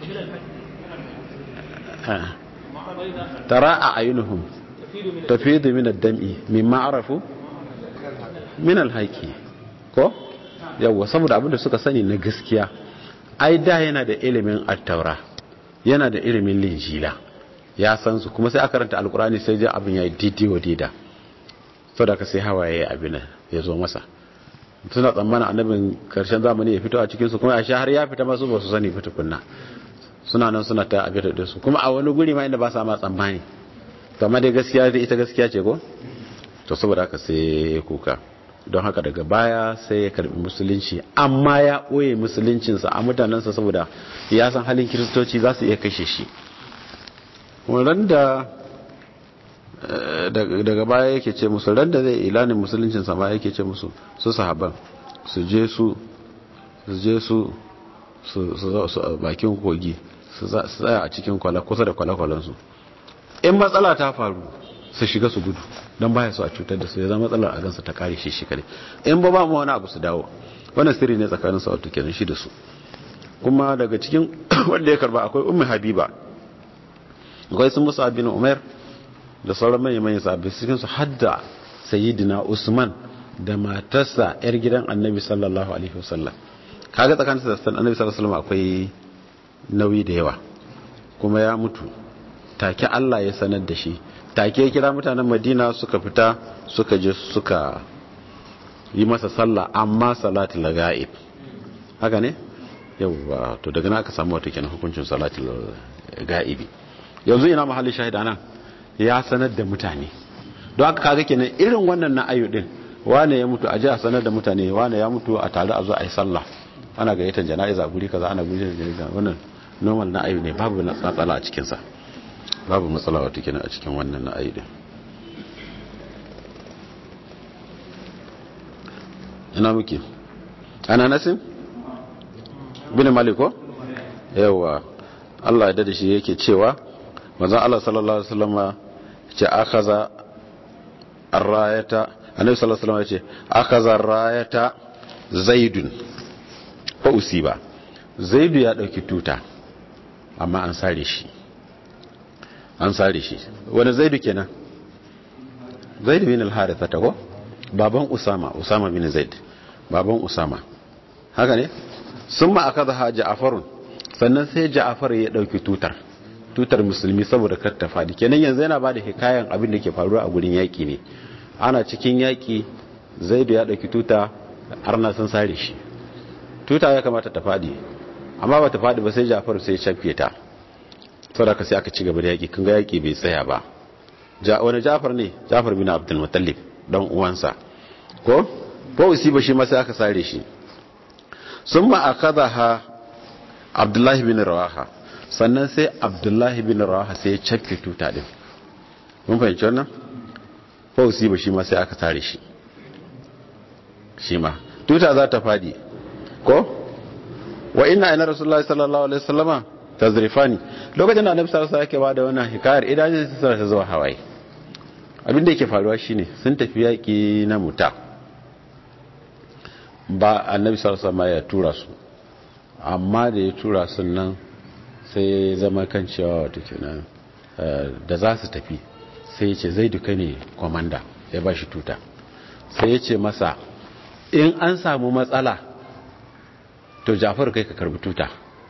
tara ayyuhum tafidu min ad-dami mimma arafu min al-haqi ko yawwa saboda abinda suka sani na gaskiya ai da yana da ilimin attaura yana da ilimin linjila ya san su kuma sai aka karanta alkurani sai ji abin ya yi didi wa dida saboda ka sai hawaye abin ya zo masa suna tsammanin annabin karshen zamani ya fito a cikin su kuma a sha har ya fita masu ba su sani fita kunna suna nan suna ta abin da su kuma a wani guri ma inda ba sa ma tsammani kamar dai gaskiya dai ita gaskiya ce ko to saboda haka sai kuka don haka daga baya sai ya karbi musulunci amma ya ɓoye musuluncinsa a mutanensa saboda ya san halin kiristoci za su iya kashe shi ran da daga baya yake ce musu ran da zai ilanin musuluncinsa ma yake ce musu su sahaban su je su su je su su bakin kogi su tsaya a cikin kwala kusa da kwale-kwalensu in matsala ta faru su shiga su gudu don baya su a cutar da su ya zama matsalar a gansa ta kare shi shi kare in ba ba mu wani abu su dawo wannan sirri ne tsakanin sa wato kenan shi da su kuma daga cikin wanda ya karba akwai ummi habiba akwai sun musa bin umar da sauran manyan manyan sahabbai cikin su hadda sayyidina usman da matarsa yar gidan annabi sallallahu alaihi wasallam kaga tsakanin sa da annabi sallallahu alaihi wasallam akwai nauyi da yawa kuma ya mutu take Allah ya sanar da shi take ya kira mutanen madina suka fita suka je suka yi masa sallah amma salatul ga'ib haka ne yawwa to daga nan aka samu wata kenan hukuncin salatul ga'ibi yanzu ina mahallin shahida nan ya sanar da mutane don haka kaga kenan irin wannan na ayu din wane ya mutu a ji a sanar da mutane wane ya mutu a tare a zo a yi sallah ana gayyatar jana'iza guri kaza ana guri jana'iza wannan normal na ayu ne babu matsala a cikinsa babu matsala wata kenan a cikin wannan na ayu din ina muke ana nasin bin maliko yawa Allah ya dade shi yake cewa manzon Allah sallallahu alaihi wasallama ce akaza arrayata annabi sallallahu alaihi wasallama ce akaza arrayata zaidun fa usiba zaidu ya dauki tuta amma an sare shi an sare shi wani zaidu kenan zaidu bin al-haritha ta ko baban usama usama bin zaid baban usama haka ne sun ma aka zaha ja'afarun sannan sai ja'afar ya dauki tutar tutar musulmi saboda kar ta fadi kenan yanzu yana bada hikayan abin da ke faruwa a gurin yaki ne ana cikin yaki zaidu ya dauki tuta arna sun sare shi tuta ya kamata ta fadi amma ba ta fadi ba sai ja'afar sai ya shafe ta saboda sai aka ci gaba da yaki kun ga yaki bai tsaya ba wani ja'far ne ja'far bin abdul muttalib dan uwansa ko ko usiba shi ma sai aka sare shi summa akadaha abdullahi bin rawaha sannan sai abdullahi bin rawaha sai ya cakke tuta din mun fahimci wannan ko usiba shi ma sai aka sare shi shi ma tuta za ta fadi ko wa inna ina rasulullahi sallallahu alaihi wasallama tazrifani lokacin da annabi sallallahu alaihi wasallam yake bada wannan hikayar idan sai ta zuwa hawaye abinda yake faruwa shine sun tafi yaki na muta ba annabi sallallahu alaihi ya tura su amma da ya tura su nan sai ya zama kan cewa wato kenan da za su tafi sai ya ce zai duka ne komanda ya ba shi tuta sai ya ce masa in an samu matsala to jafar kai ka karbi tuta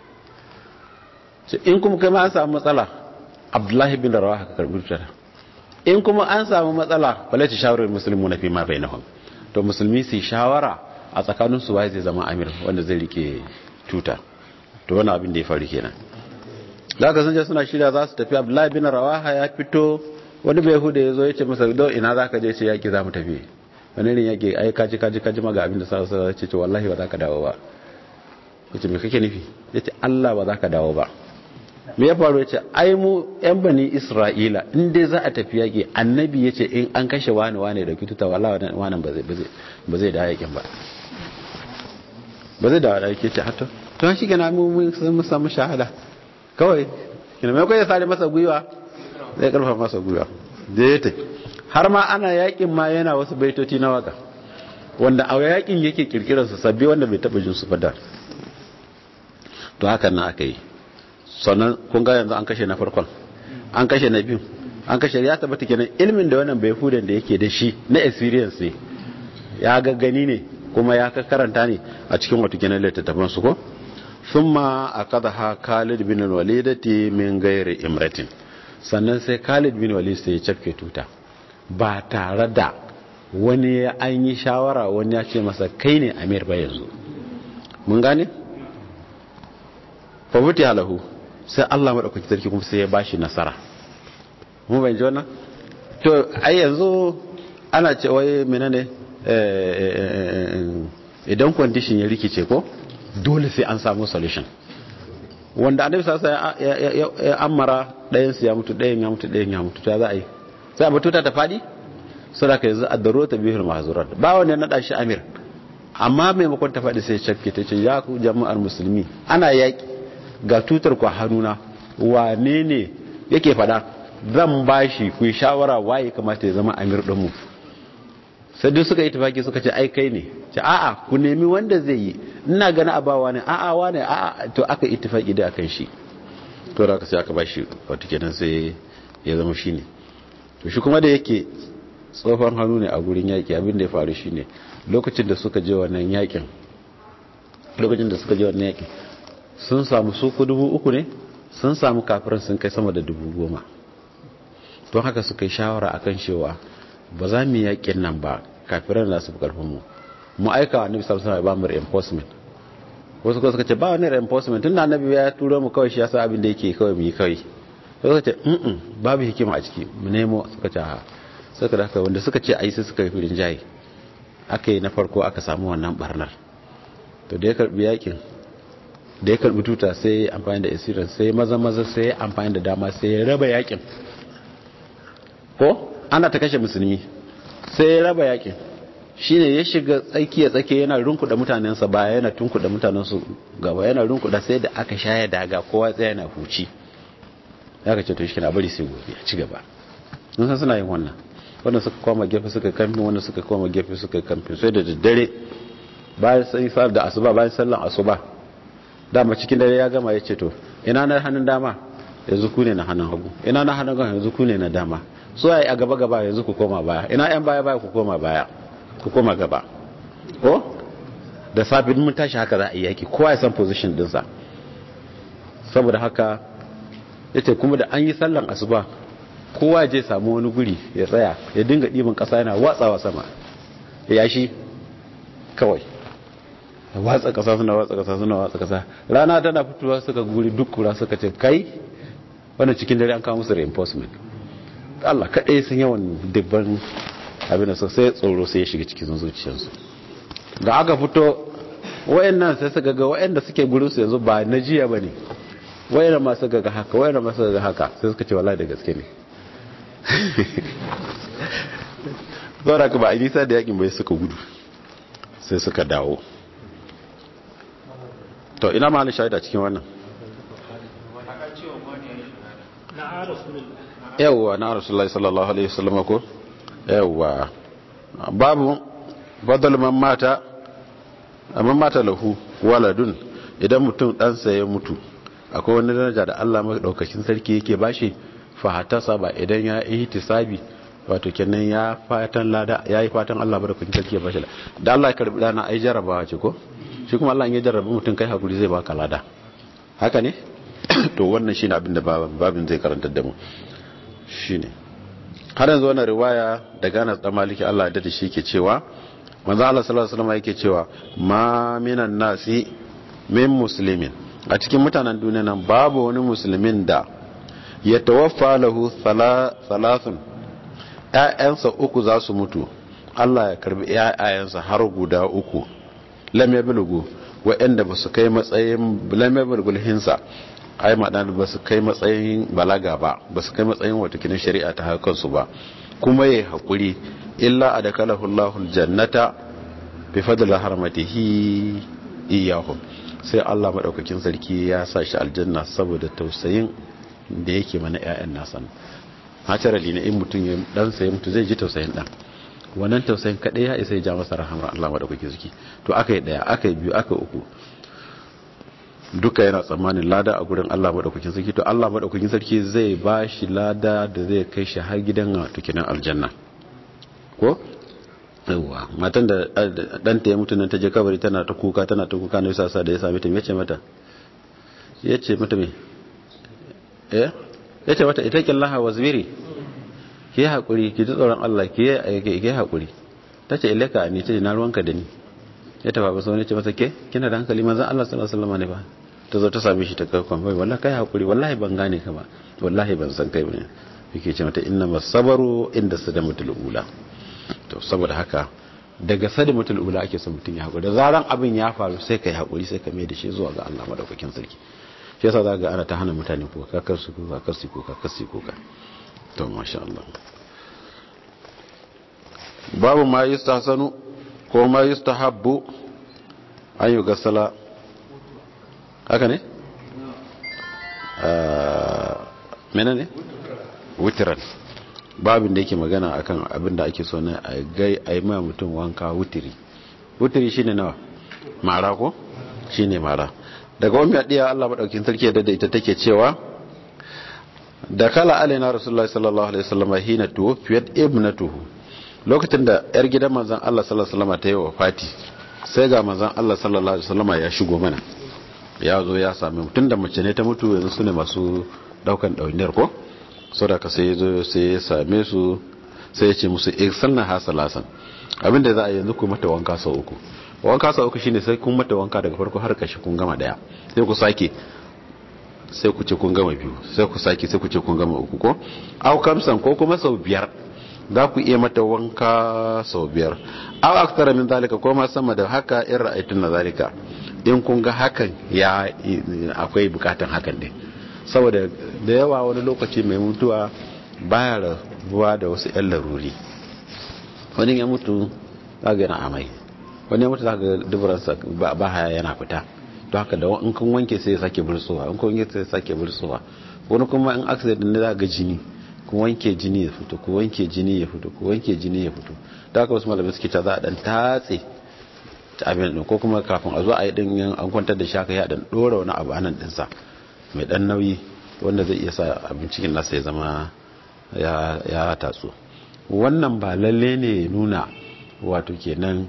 in kuma kai ma an samu matsala abdullahi bin rawaha ka karbi tuta in kuma an samu matsala wale ta shawarar musulmi na fi ma bai nahun to musulmi su shawara a tsakanin su waye zai zama amir wanda zai rike tuta to wani abin da ya faru kenan da aka sunje suna shirya za su tafi abdullahi bin rawaha ya fito wani bai huda ya zo ya ce masa do ina za ka je ce yaki za mu tafi wani irin yaki ai kaji kaji kaji ma ga abin da sa sa ce ce wallahi ba za ka dawo ba ya ce me kake nufi ya ce allah ba za ka dawo ba me ya faru ya ce ai mu yan bani isra'ila in dai za a tafi yaƙi annabi ya ce in an kashe wani wani da kituta wala wani ba zai da yaƙin ba ba zai da wada yake ce hato to shi gana mun samu shahada kawai kina mai kai ya sare masa gwiwa zai karfa masa gwiwa da ya tafi har ma ana yaƙin ma yana wasu baitoci na waka wanda a yaƙin yake kirkirar su sabbi wanda bai taɓa jin su fada to hakan na aka yi sannan kun ga yanzu an kashe na farkon an kashe na biyu an kashe ya tabbata kenan ilmin da wannan bai hudan da yake da shi na experience ne ya ga gani ne kuma ya ka karanta ne a cikin wata kenan littattafan su ko thumma akadaha Khalid bin Walidati min ghairi imratin sannan sai Khalid bin Walid sai ya cafke tuta ba tare da wani ya an yi shawara wani ya ce masa kai ne amir ba yanzu mun gane fa muti halahu sai Allah maɗaukaki sarki kuma sai ya bashi nasara mu bai ji wannan to ai yanzu ana ce wai menene idan condition ya rikice ko dole sai an samu solution wanda annabi sasa ya amara ɗayan su ya mutu ɗayan ya mutu ɗayan ya mutu ta za a yi sai a batuta ta faɗi sadaka yanzu a daro ta bihul mahzurat ba wanda ya naɗa shi amir amma maimakon ta faɗi sai cakke ta ce ya ku jama'ar musulmi ana yaƙi ga tutar ku hannuna wane ne yake fada zan bashi ku shawara waye kamata ya zama amir dinmu sai duk suka yi tafaki suka ce ai kai ne ce a'a ku nemi wanda zai yi ina gani abawa ne a'a wane a'a to aka ittifaki da akan shi to da aka sai aka bashi wato kenan sai ya zama shine to shi kuma da yake tsofan hannu ne a gurin yaki abin da ya faru shine lokacin da suka je wannan yakin lokacin da suka je wannan yakin sun samu suku dubu uku ne sun samu kafirin sun kai sama da dubu goma don haka suka yi shawara akan cewa ba za mu yakin nan ba kafiran da su fi karfin mu mu aika wa annabi sallallahu alaihi wasallam ba mu reinforcement wasu ko suka ce ba wani reinforcement tunda annabi ya turo mu kawai shi yasa abin da yake kawai mu yi kawai sai suka ce mm babu hikima a ciki mu nemo suka ce ha suka da wanda suka ce ai sai suka yi firin jayi aka yi na farko aka samu wannan barnar to da ya karbi yakin da ya karbi tuta sai ya amfani da isirin sai maza maza sai ya amfani da dama sai ya raba yakin ko ana ta kashe musulmi sai ya raba yakin shine ya shiga tsakiya tsakiya yana runkuda mutanensa baya yana tunkuda mutanensu gaba yana runkuda sai da aka shaya daga kowa tsaye yana huci ya ka ce to shi na bari sai gobe a ci gaba mun san suna yin wannan wanda suka koma gefe suka kamfi wanda suka koma gefe suka kamfi sai da daddare bayan sai sa da asuba bayan sallan asuba dama cikin dare ya gama ya ce to ina na hannun dama yanzu ku ne na hannun hagu ina na hannun hagu yanzu ku ne na dama so ai a gaba gaba yanzu ku koma baya ina yan baya baya ku koma baya ku koma gaba ko da safin mun tashi haka za a yi yaki kowa ya san position dinsa saboda haka yace kuma da an yi sallan asuba kowa je samu wani guri ya tsaya ya dinga ɗiban ƙasa yana watsawa sama ya yashi kawai watsa ƙasa suna watsa ƙasa suna watsa ƙasa rana tana fitowa suka guri duk kura suka ce kai wannan cikin dare an kawo musu reinforcement Allah kaɗai sun yawan dubban abin da sai tsoro sai ya shiga cikin zuciyarsu da aka fito wayannan sai suka ga wayanda suke gurin su yanzu ba na jiya bane wayannan ma suka ga haka wayannan ma suka ga haka sai suka ce wallahi da gaske ne zaura ka ba a nisa da yakin bai suka gudu sai suka dawo to ina ma shaida cikin wannan yawwa na rasulullahi sallallahu alaihi wasallam ko yawwa babu badal man mata man mata lahu waladun idan mutum ɗansa ya mutu akwai wani daraja da Allah madaukakin sarki yake bashi fahatasa ba idan ya ihtisabi wato kenan ya fatan lada yayi fatan Allah madaukakin sarki ya bashi da Allah ya karbi dana ai jarabawa ce ko shi kuma Allah in ya jarrabi mutum kai hakuri zai baka lada haka ne to wannan shine abin da babin zai karantar da mu shine har yanzu wannan riwaya daga Anas dan Maliki Allah da shi ke cewa manzo Allah sallallahu alaihi wasallam yake cewa ma minan nasi min muslimin a cikin mutanen duniya nan babu wani musulmin da ya tawaffa lahu thalathun ƴaƴansa uku za su mutu Allah ya karbi ƴaƴayensa har guda uku lam yablughu wa'anda ba su kai matsayin lam yablughu hinsa ai madan ba su kai matsayin balaga ba ba su kai matsayin wata kinin shari'a ta hakan su ba kuma yayi hakuri illa adakalahu Allahu aljannata bi fadli harmatihi iyahum sai Allah madaukakin sarki ya sa shi aljanna saboda tausayin da yake mana ƴaƴan nasa naturally ne in mutum ya dan sai mutu zai ji tausayin dan wannan tausayin kadai ya isa ya ja masa rahama Allah madaukakin sarki to akai daya akai biyu akai uku duka yana tsammanin lada a gurin Allah madaukakin sarki to Allah madaukakin sarki zai ba shi lada da zai kai shi har gidan tukinan aljanna ko yawa matan da ɗanta ya mutu nan ta je kabari tana ta kuka tana ta kuka na yasa da ya same ta yace mata yace mata me eh yace mata ita killaha wasbiri ki hakuri ki ji tsoron Allah ki ki hakuri tace ilaka ni ce na ruwanka da ni ya tafa ba sai ne ce masa ke kina da hankali manzon Allah sallallahu alaihi wasallam ne ba ta zo ta same shi ta kakon bai wallahi kai hakuri wallahi ban gane ka ba wallahi ban san kai bane yake ce mata inna masabaru inda sadamatul ula to saboda haka daga sadimatul ula ake son mutum ya haƙuri da zaran abin ya faru sai ka yi haƙuri sai ka mai da shi zuwa ga Allah madaukakin sarki shi yasa zaka ga ana ta hana mutane ko kakar su ko kakar su ko kakar su ko ka to masha Allah babu ma yustahsanu ko ma yustahabbu an yi gasala haka ne menene wutiran babin da yake magana akan abin da ake so na a gai a yi ma mutum wanka wutiri wutiri shine nawa mara ko shine mara daga wani adiya Allah madaukin sarki da ita take cewa da kala alaina rasulullahi sallallahu alaihi wasallam hina tuwfiyat ibnatuhu lokacin da yar gidan manzon Allah sallallahu alaihi wasallam ta yi wafati sai ga manzon Allah sallallahu alaihi wasallam ya shigo mana ya zo ya same mu tunda mace ne ta mutu yanzu sune masu daukan dauniyar ko sadaka sai zo sai ya same su sai ya ce musu irsalna ha salasan abinda za a yanzu ku mata wanka sau uku wanka sau uku shine sai kun mata wanka daga farko har kashi kun gama daya sai ku sake sai ku ce kun gama biyu sai ku sake sai ku ce kun gama uku ko au kamsan ko kuma sau biyar za ku iya mata wanka sau biyar au aktara min zalika ko ma sama da haka in ra'aytun na zalika in kun ga hakan ya akwai bukatan hakan ne saboda da yawa wani lokaci mai mutuwa baya rabuwa da wasu 'yan laruri wani ya mutu za ga yana amai wani ya mutu za ga dubaransa ba haya yana fita don haka da in kun wanke sai ya sake bursowa in kun wanke sai ya sake bursowa wani kuma in accident ne za ga jini ku wanke jini ya fito ku wanke jini ya fito ku wanke jini ya fito da haka wasu malamai suke ta za a dan tatse abin din ko kuma kafin a zo a yi din an kwantar da shaka ya dan dora wani abu anan dinsa mai dan nauyi wanda zai iya sa abin cikin nasa ya zama ya tatsu wannan ba lalle ne nuna wato kenan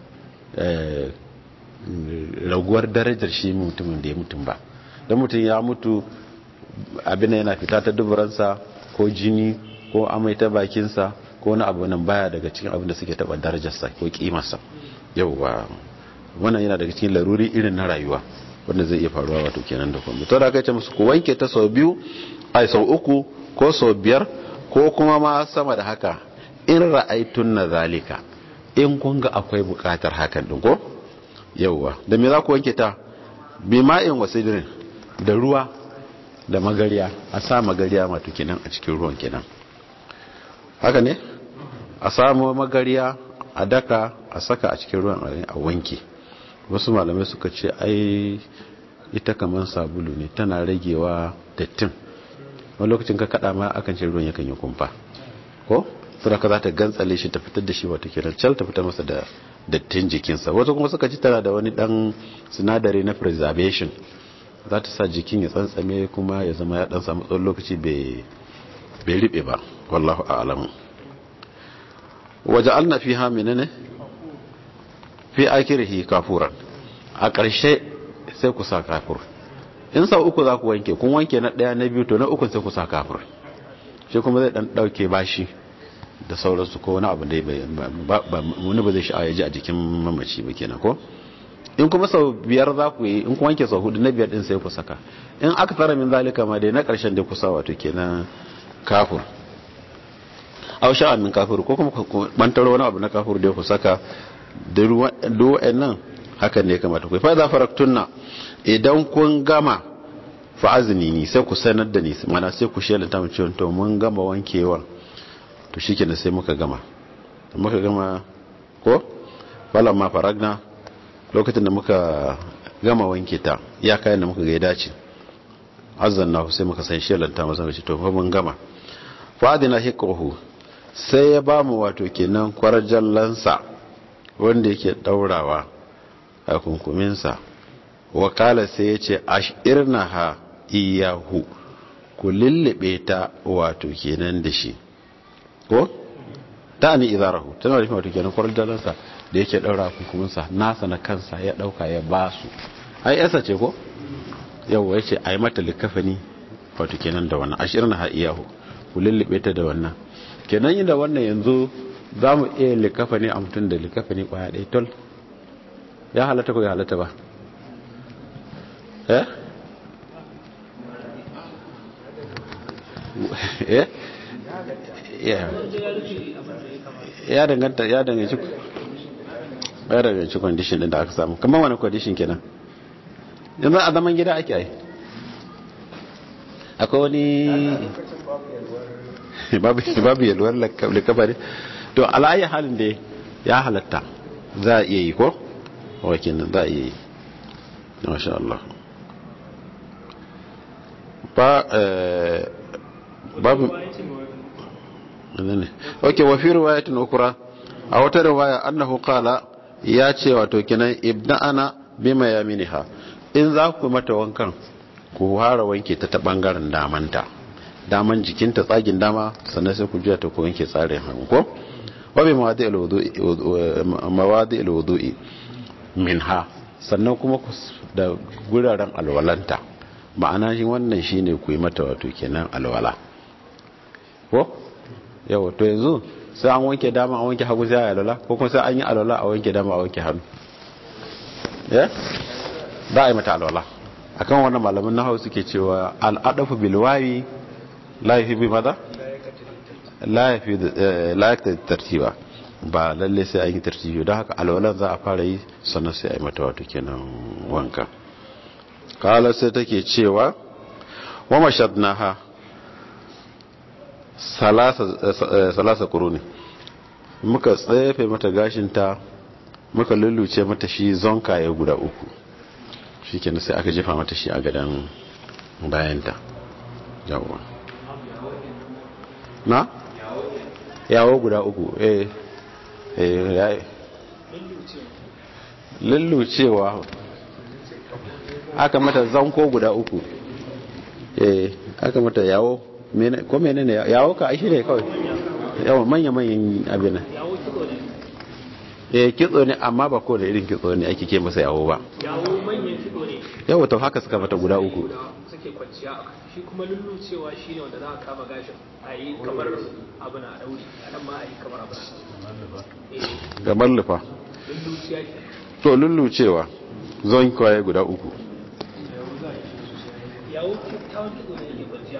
raguwar darajar shi mutumin da ya mutum ba don mutum ya mutu abin yana fita ta duburansa ko jini ko amai ta bakinsa ko wani abu nan baya daga cikin abin da suke taba darajarsa ko kimarsa yauwa wannan yana daga cikin laruri irin na rayuwa wanda zai iya faruwa wato kenan da kuma to da aka ce musu ku wanke ta sau biyu ai sau uku ko sau biyar ko kuma ma sama da haka in ra'aitun na zalika in kun ga akwai bukatar hakan din ko yauwa da me za ku wanke ta bi ma'in wasidirin da ruwa da magariya a sa magariya mato kenan a cikin ruwan kenan haka ne a samu magariya a daka a saka a cikin ruwan a wanke wasu malamai suka ce ai ita kamar sabulu ne tana ragewa dattin wani lokacin ka kada ma akan ce ruwan yakan yi kumfa ko suraka za ta gantsale shi ta fitar da shi wata kiran cal ta fitar masa da dattin jikinsa wasu kuma suka ci tana da wani dan sinadari na preservation za ta sa jikin ya tsantsame kuma ya zama ya dan samu tsawon lokaci bai riɓe ba wallahu a'lamu waje alna fi hamina ne fi akirihi kafuran a ƙarshe sai ku sa kafur in sau uku za ku wanke kun wanke na ɗaya na biyu to na uku sai ku sa kafur shi kuma zai ɗan ɗauke bashi da sauransu ko wani abu da wani ba zai sha ya ji a jikin mamaci ba kenan ko in kuma sau biyar za ku yi in ku wanke sau hudu na biyar din sai ku saka in aka tsara min zalika ma dai na ƙarshen da ku sa wato kenan kafur aw sha'a min kafir ko kuma ku bantaro wani abu na kafir da ku saka duk nan hakan ne kamata ku fa za faraktunna idan kun gama fa azni ni sai ku sanar da ni mana sai ku shelanta mu cewa to mun gama wankewa to shikenan sai muka gama muka gama ko ma faragna lokacin da muka gama wanke ta ya kayan da muka ga ya dace azanna sai muka san shelanta masa ce to fa mun gama fa adina hikahu sai ya ba mu wato kenan kwarjallansa wanda yake daurawa a kunkuminsa wakala sai ya ce ashirna ha iyahu ku lullube ta wato kenan da shi ko ta ni izarahu tana da wato kenan kwarjallansa da yake daura kunkuminsa nasa na kansa ya dauka ya ba su ai yasa ce ko yau ya ce a yi mata likafani wato kenan da wannan ashirna ha iyahu ku lullube ta da wannan kenan yi da wannan yanzu za mu iya likafa ne a mutum da likafa ne kwaya ɗaya tol ya halatta ko ya halatta ba eh eh ya danganta ya danganci ya danganci condition din da aka samu kamar wani condition kenan yanzu a zaman gida ake yi akwai wani babu yalwar likafa ne to ala'ayi halin da ya halatta za a iya yi ko wakilin za a iya yi masha Allah ba babu ne ok wafi riwayatin ukura a wata riwaya annahu qala ya ce wato kinan ibda'ana bima yaminiha in za ku mata wankan ku fara wanke ta ta bangaren damanta daman jikinta tsagin dama sannan sai ku juya ta ku wanke tsarin hannu ko wabi mawadi alwudu'i minha sannan kuma da guraren alwalanta ma'ana shi wannan shine ku yi mata wato kenan alwala ko yawa to yanzu sai an wanke dama a wanke hagu sai a alwala ko kuma sai an yi alwala a wanke dama a wanke hannu ya za a yi mata alwala akan wannan malamin na hau suke cewa al'adafu bilwawi la yafi bi maza la yafi la yakta tartiba ba lalle sai an yi tartibi don haka alwalan za a fara yi sannan sai a yi mata wato kenan wanka kala sai take cewa wa mashadnaha salasa salasa quruni muka tsefe mata gashinta muka lulluce mata shi zonkaye guda uku shikenan sai aka jefa mata shi a gadan bayanta yawa na yawo guda uku eh eh lullucewa aka mata zanko guda uku eh aka mata yawo ko menene yawo ka shi ne kawai yawa manya manyan abin yawo kitso ne eh kitso ne amma ba ko da irin kitso ne ake ke masa yawo ba yawo manyan kitso ne yawa to haka suka mata guda uku da suke kwanciya a kai shi kuma lullucewa shi ne wanda za a kama gashin a yi kamar abu na dauri a nan ma a yi kamar abu na eh gaban lufa lulluciya ke to lullucewa zon kwaye guda uku yawo kyawun kitso ne ke kwanciya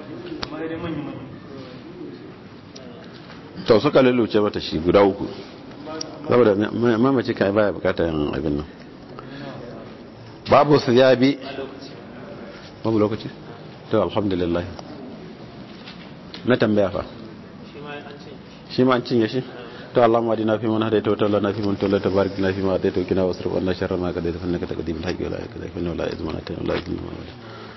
to suka lulluce mata shi guda uku saboda mamaci kai baya bukatar abin nan babu su ya bi babu lokaci to alhamdulillah na tambaya fa shi ma an ce shi ma an cinye shi to Allah ma dina fi man hadaita wa tawalla fi man tawalla tabarak na fi ma hadaita wa kina wasrif anna sharra ma qadaita fa innaka taqdim al-haqqi wa la yakdhi fa inna la yuzmana ta la yuzlimu